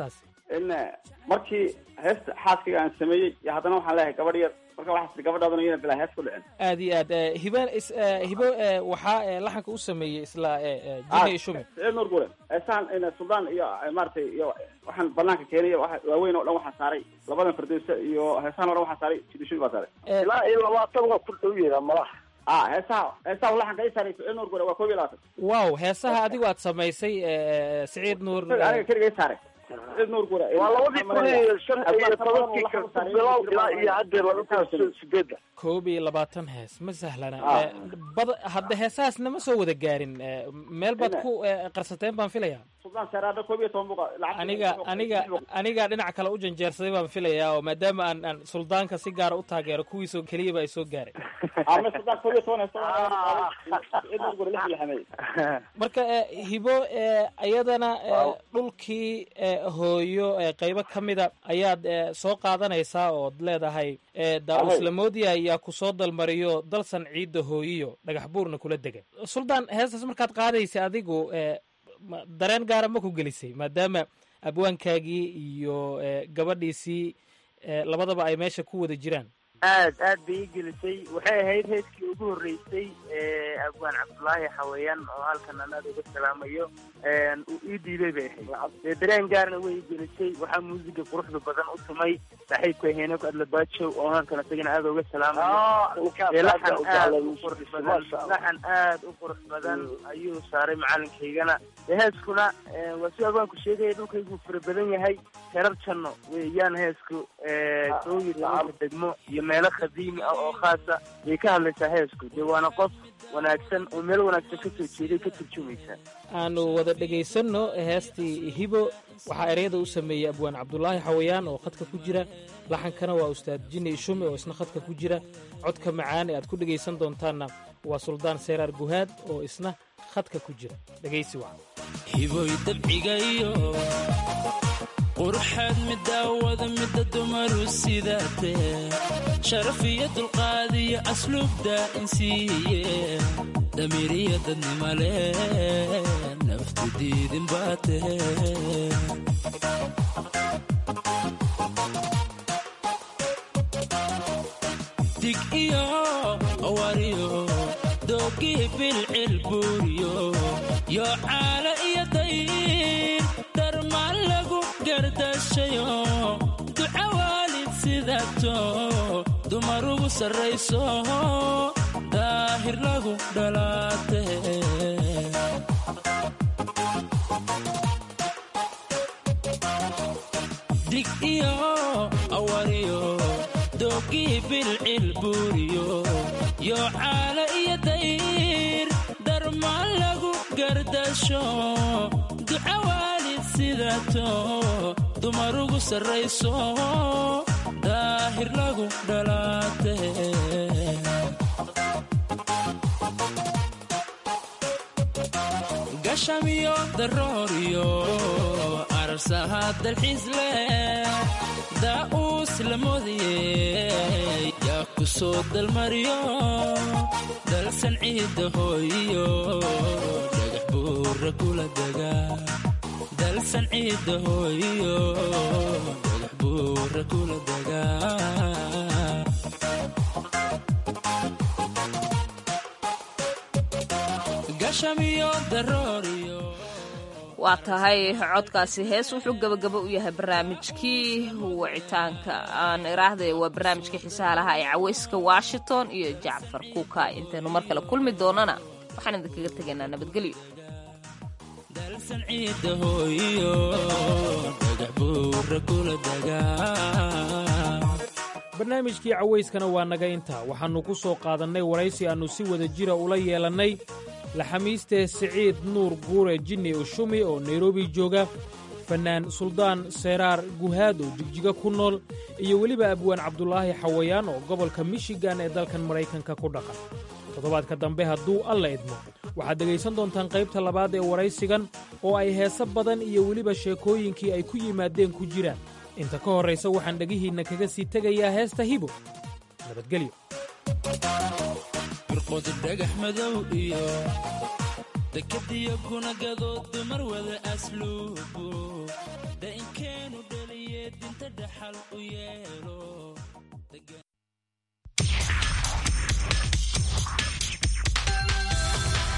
in markii heesta xaaskayga aan sameeyey iyo haddana waxaan leeyahay gabadh yar marka waxaas tiri gabadhaadana iyana bilaa hees ku dhicin aad iyo aad eh, hibo is- eh, hibo eh, waxaa eh, laxanka u sameeyey isla eh, eh, jini iyo shumi siciid nuur gure heesaan in suldaan iyo eh, maaragtay iyo waxaan banaanka keenay waxa waaweyn oo dhan waxaa saaray labadan fardowsa iyo heesaan oo dhan waxaa saaray jini shumi baa saaray ilaa iyo labaatan waa ku dhow yaha malaha ah heesaha heesaha laxanka i saaray siciid nuur gure waa koob iyo labaatan wow heesaha adigu aad samaysay eh, siciid nuur aniga keligay saaray siciid nuur gure waa labadii kun iyo shan iyo tobankii ka bilow ilaa iyo haddeer laba kun sideedda koob iyo labaatan hees ma sahlana Ah. Eh, bad hadda heesahaasna ma soo wada gaarin eh, meel baad ku eh, qarsateen baan filaya suldaan saraada koob iyo toban buqa lacag aniga aniga aniga dhinaca kale u janjeersaday baan filayaa oo maadaama aan aan suldaanka si gaara u taageero kuwiisoo keliyaba ay soo gaareen ama suldaan koob iyo toban heesa siciid nuur gure lix iyo xameey marka eh, hibo eh, iyadana eh, dhulkii eh, hooyo eh, qaybo ka mida ayaad eh, soo qaadanaysaa ood leedahay eh, daa-us Ahay. lamoodiya ayaa ku soo dalmariyo dalsan ciidda hooyiyo dhagax buurna kula degan suldaan heestaas markaad qaadaysa adigu eh, ma- dareen gaara ma ku gelisay maadaama abwaankaagii iyo eh, gabadhiisii eh, labadaba ay meesha ku wada jiraan aad aad bay ii gelisay waxay ahayd heeskii ugu horreysay ee abwaan cabdulaahi xawayaan oo halkan aan aad uga salaamayo een, uu ii diiday bay ahayd dee dareen gaarna way ii gelisay waxaa muusiga quruxda badan u tumay saaxiibka heenok adlabajo oo halkan isagana aad uga salaamayo ninkaas dee laxan aad u aad jeclay u qurux badan Masha Allah. laxan aad u qurux badan ayuu saaray macalinkaygana dee heeskuna ee, waa si abwaanku sheegaya dhulkaygu fara badan yahay herar janno weeyaan heesku ee, kow iyo tobanka degmo iyo meelo qadiimi ah oo khaasa bay ka hadlaysaa heesku dee waana qof wanaagsan oo meel wanaagsan ka soo jeeday ka turjumaysa aanu wada dhegaysanno heestii hibo waxaa ereyada u sameeyey abwaan cabdulaahi xawayaan oo khadka ku jira laxankana waa ustaad jini shume oo isna khadka ku jira codka macaan ee aad ku dhegaysan doontaanna waa suldaan seeraar guhaad oo isna khadka ku jira dhegaysi wacan hiboy dabcigayo quruxaad midaawada midda dumaru sidaatee sharaf iyo dulqaad iyo asluubda insiiye damiiriya dadnimale naftu diidin baatee dig iyo awariyo doogii bilcil buuriyo yo caala iyo dayr darmaan lagu gardashayo duca waalid sidato dumar ugu sarrayso daahir lagu dhalaate dig iyo awariyo doogii bilcil buuriyo yo caala iyo dayr darmaan lagu gardasho duca waalid sidato dumar ugu sarrayso daahir lagu dhalaate gashamiyo darooriyo arsaha dalxiis leh daa'uus la moodiye yaa ku soo dalmariyo dalsan ciidda hooyiyo dhagax buura kula dega dalsan ciidda hooyiyo dhagax buura kula dega gashamiyo darooriyo waa tahay codkaasi hees wuxuu gebagabo u yahay barnaamijkii wicitaanka aan iraahday waa barnaamijkii xiisaha lahaa ee caweyska washington iyo jacfar kuuka intaynu mar kale kulmi doonana waxaan idinkaga tegaynaa nabadgelyo dalsan ciidda hooyiyo dhagax buura kula dega barnaamijkii cawayskana waa naga intaa waxaannu ku soo qaadannay waraysi aannu si wada jira ula yeelannay laxamiiste siciid nuur guure jinni ushumi oo nairobi jooga fannaan suldaan seeraar guhaad oo jigjiga ku nool iyo weliba abwaan cabdulaahi xawayaan oo gobolka michigan ee dalkan maraykanka ku dhaqan toddobaadka dambe hadduu alla idmo waxaad dhegaysan doontaan qaybta labaad ee waraysigan oo ay heese badan iyo weliba sheekooyinkii ay ku yimaadeen ku jiraan inta ka horraysa waxaan dhegihiinna kaga sii tegayaa heesta hibo nabadgelyo firqodu dhagax madow iyo dekadiyo kuna gadood dumar wada asluubo dainkeenu edbinta dhaxal u yeelo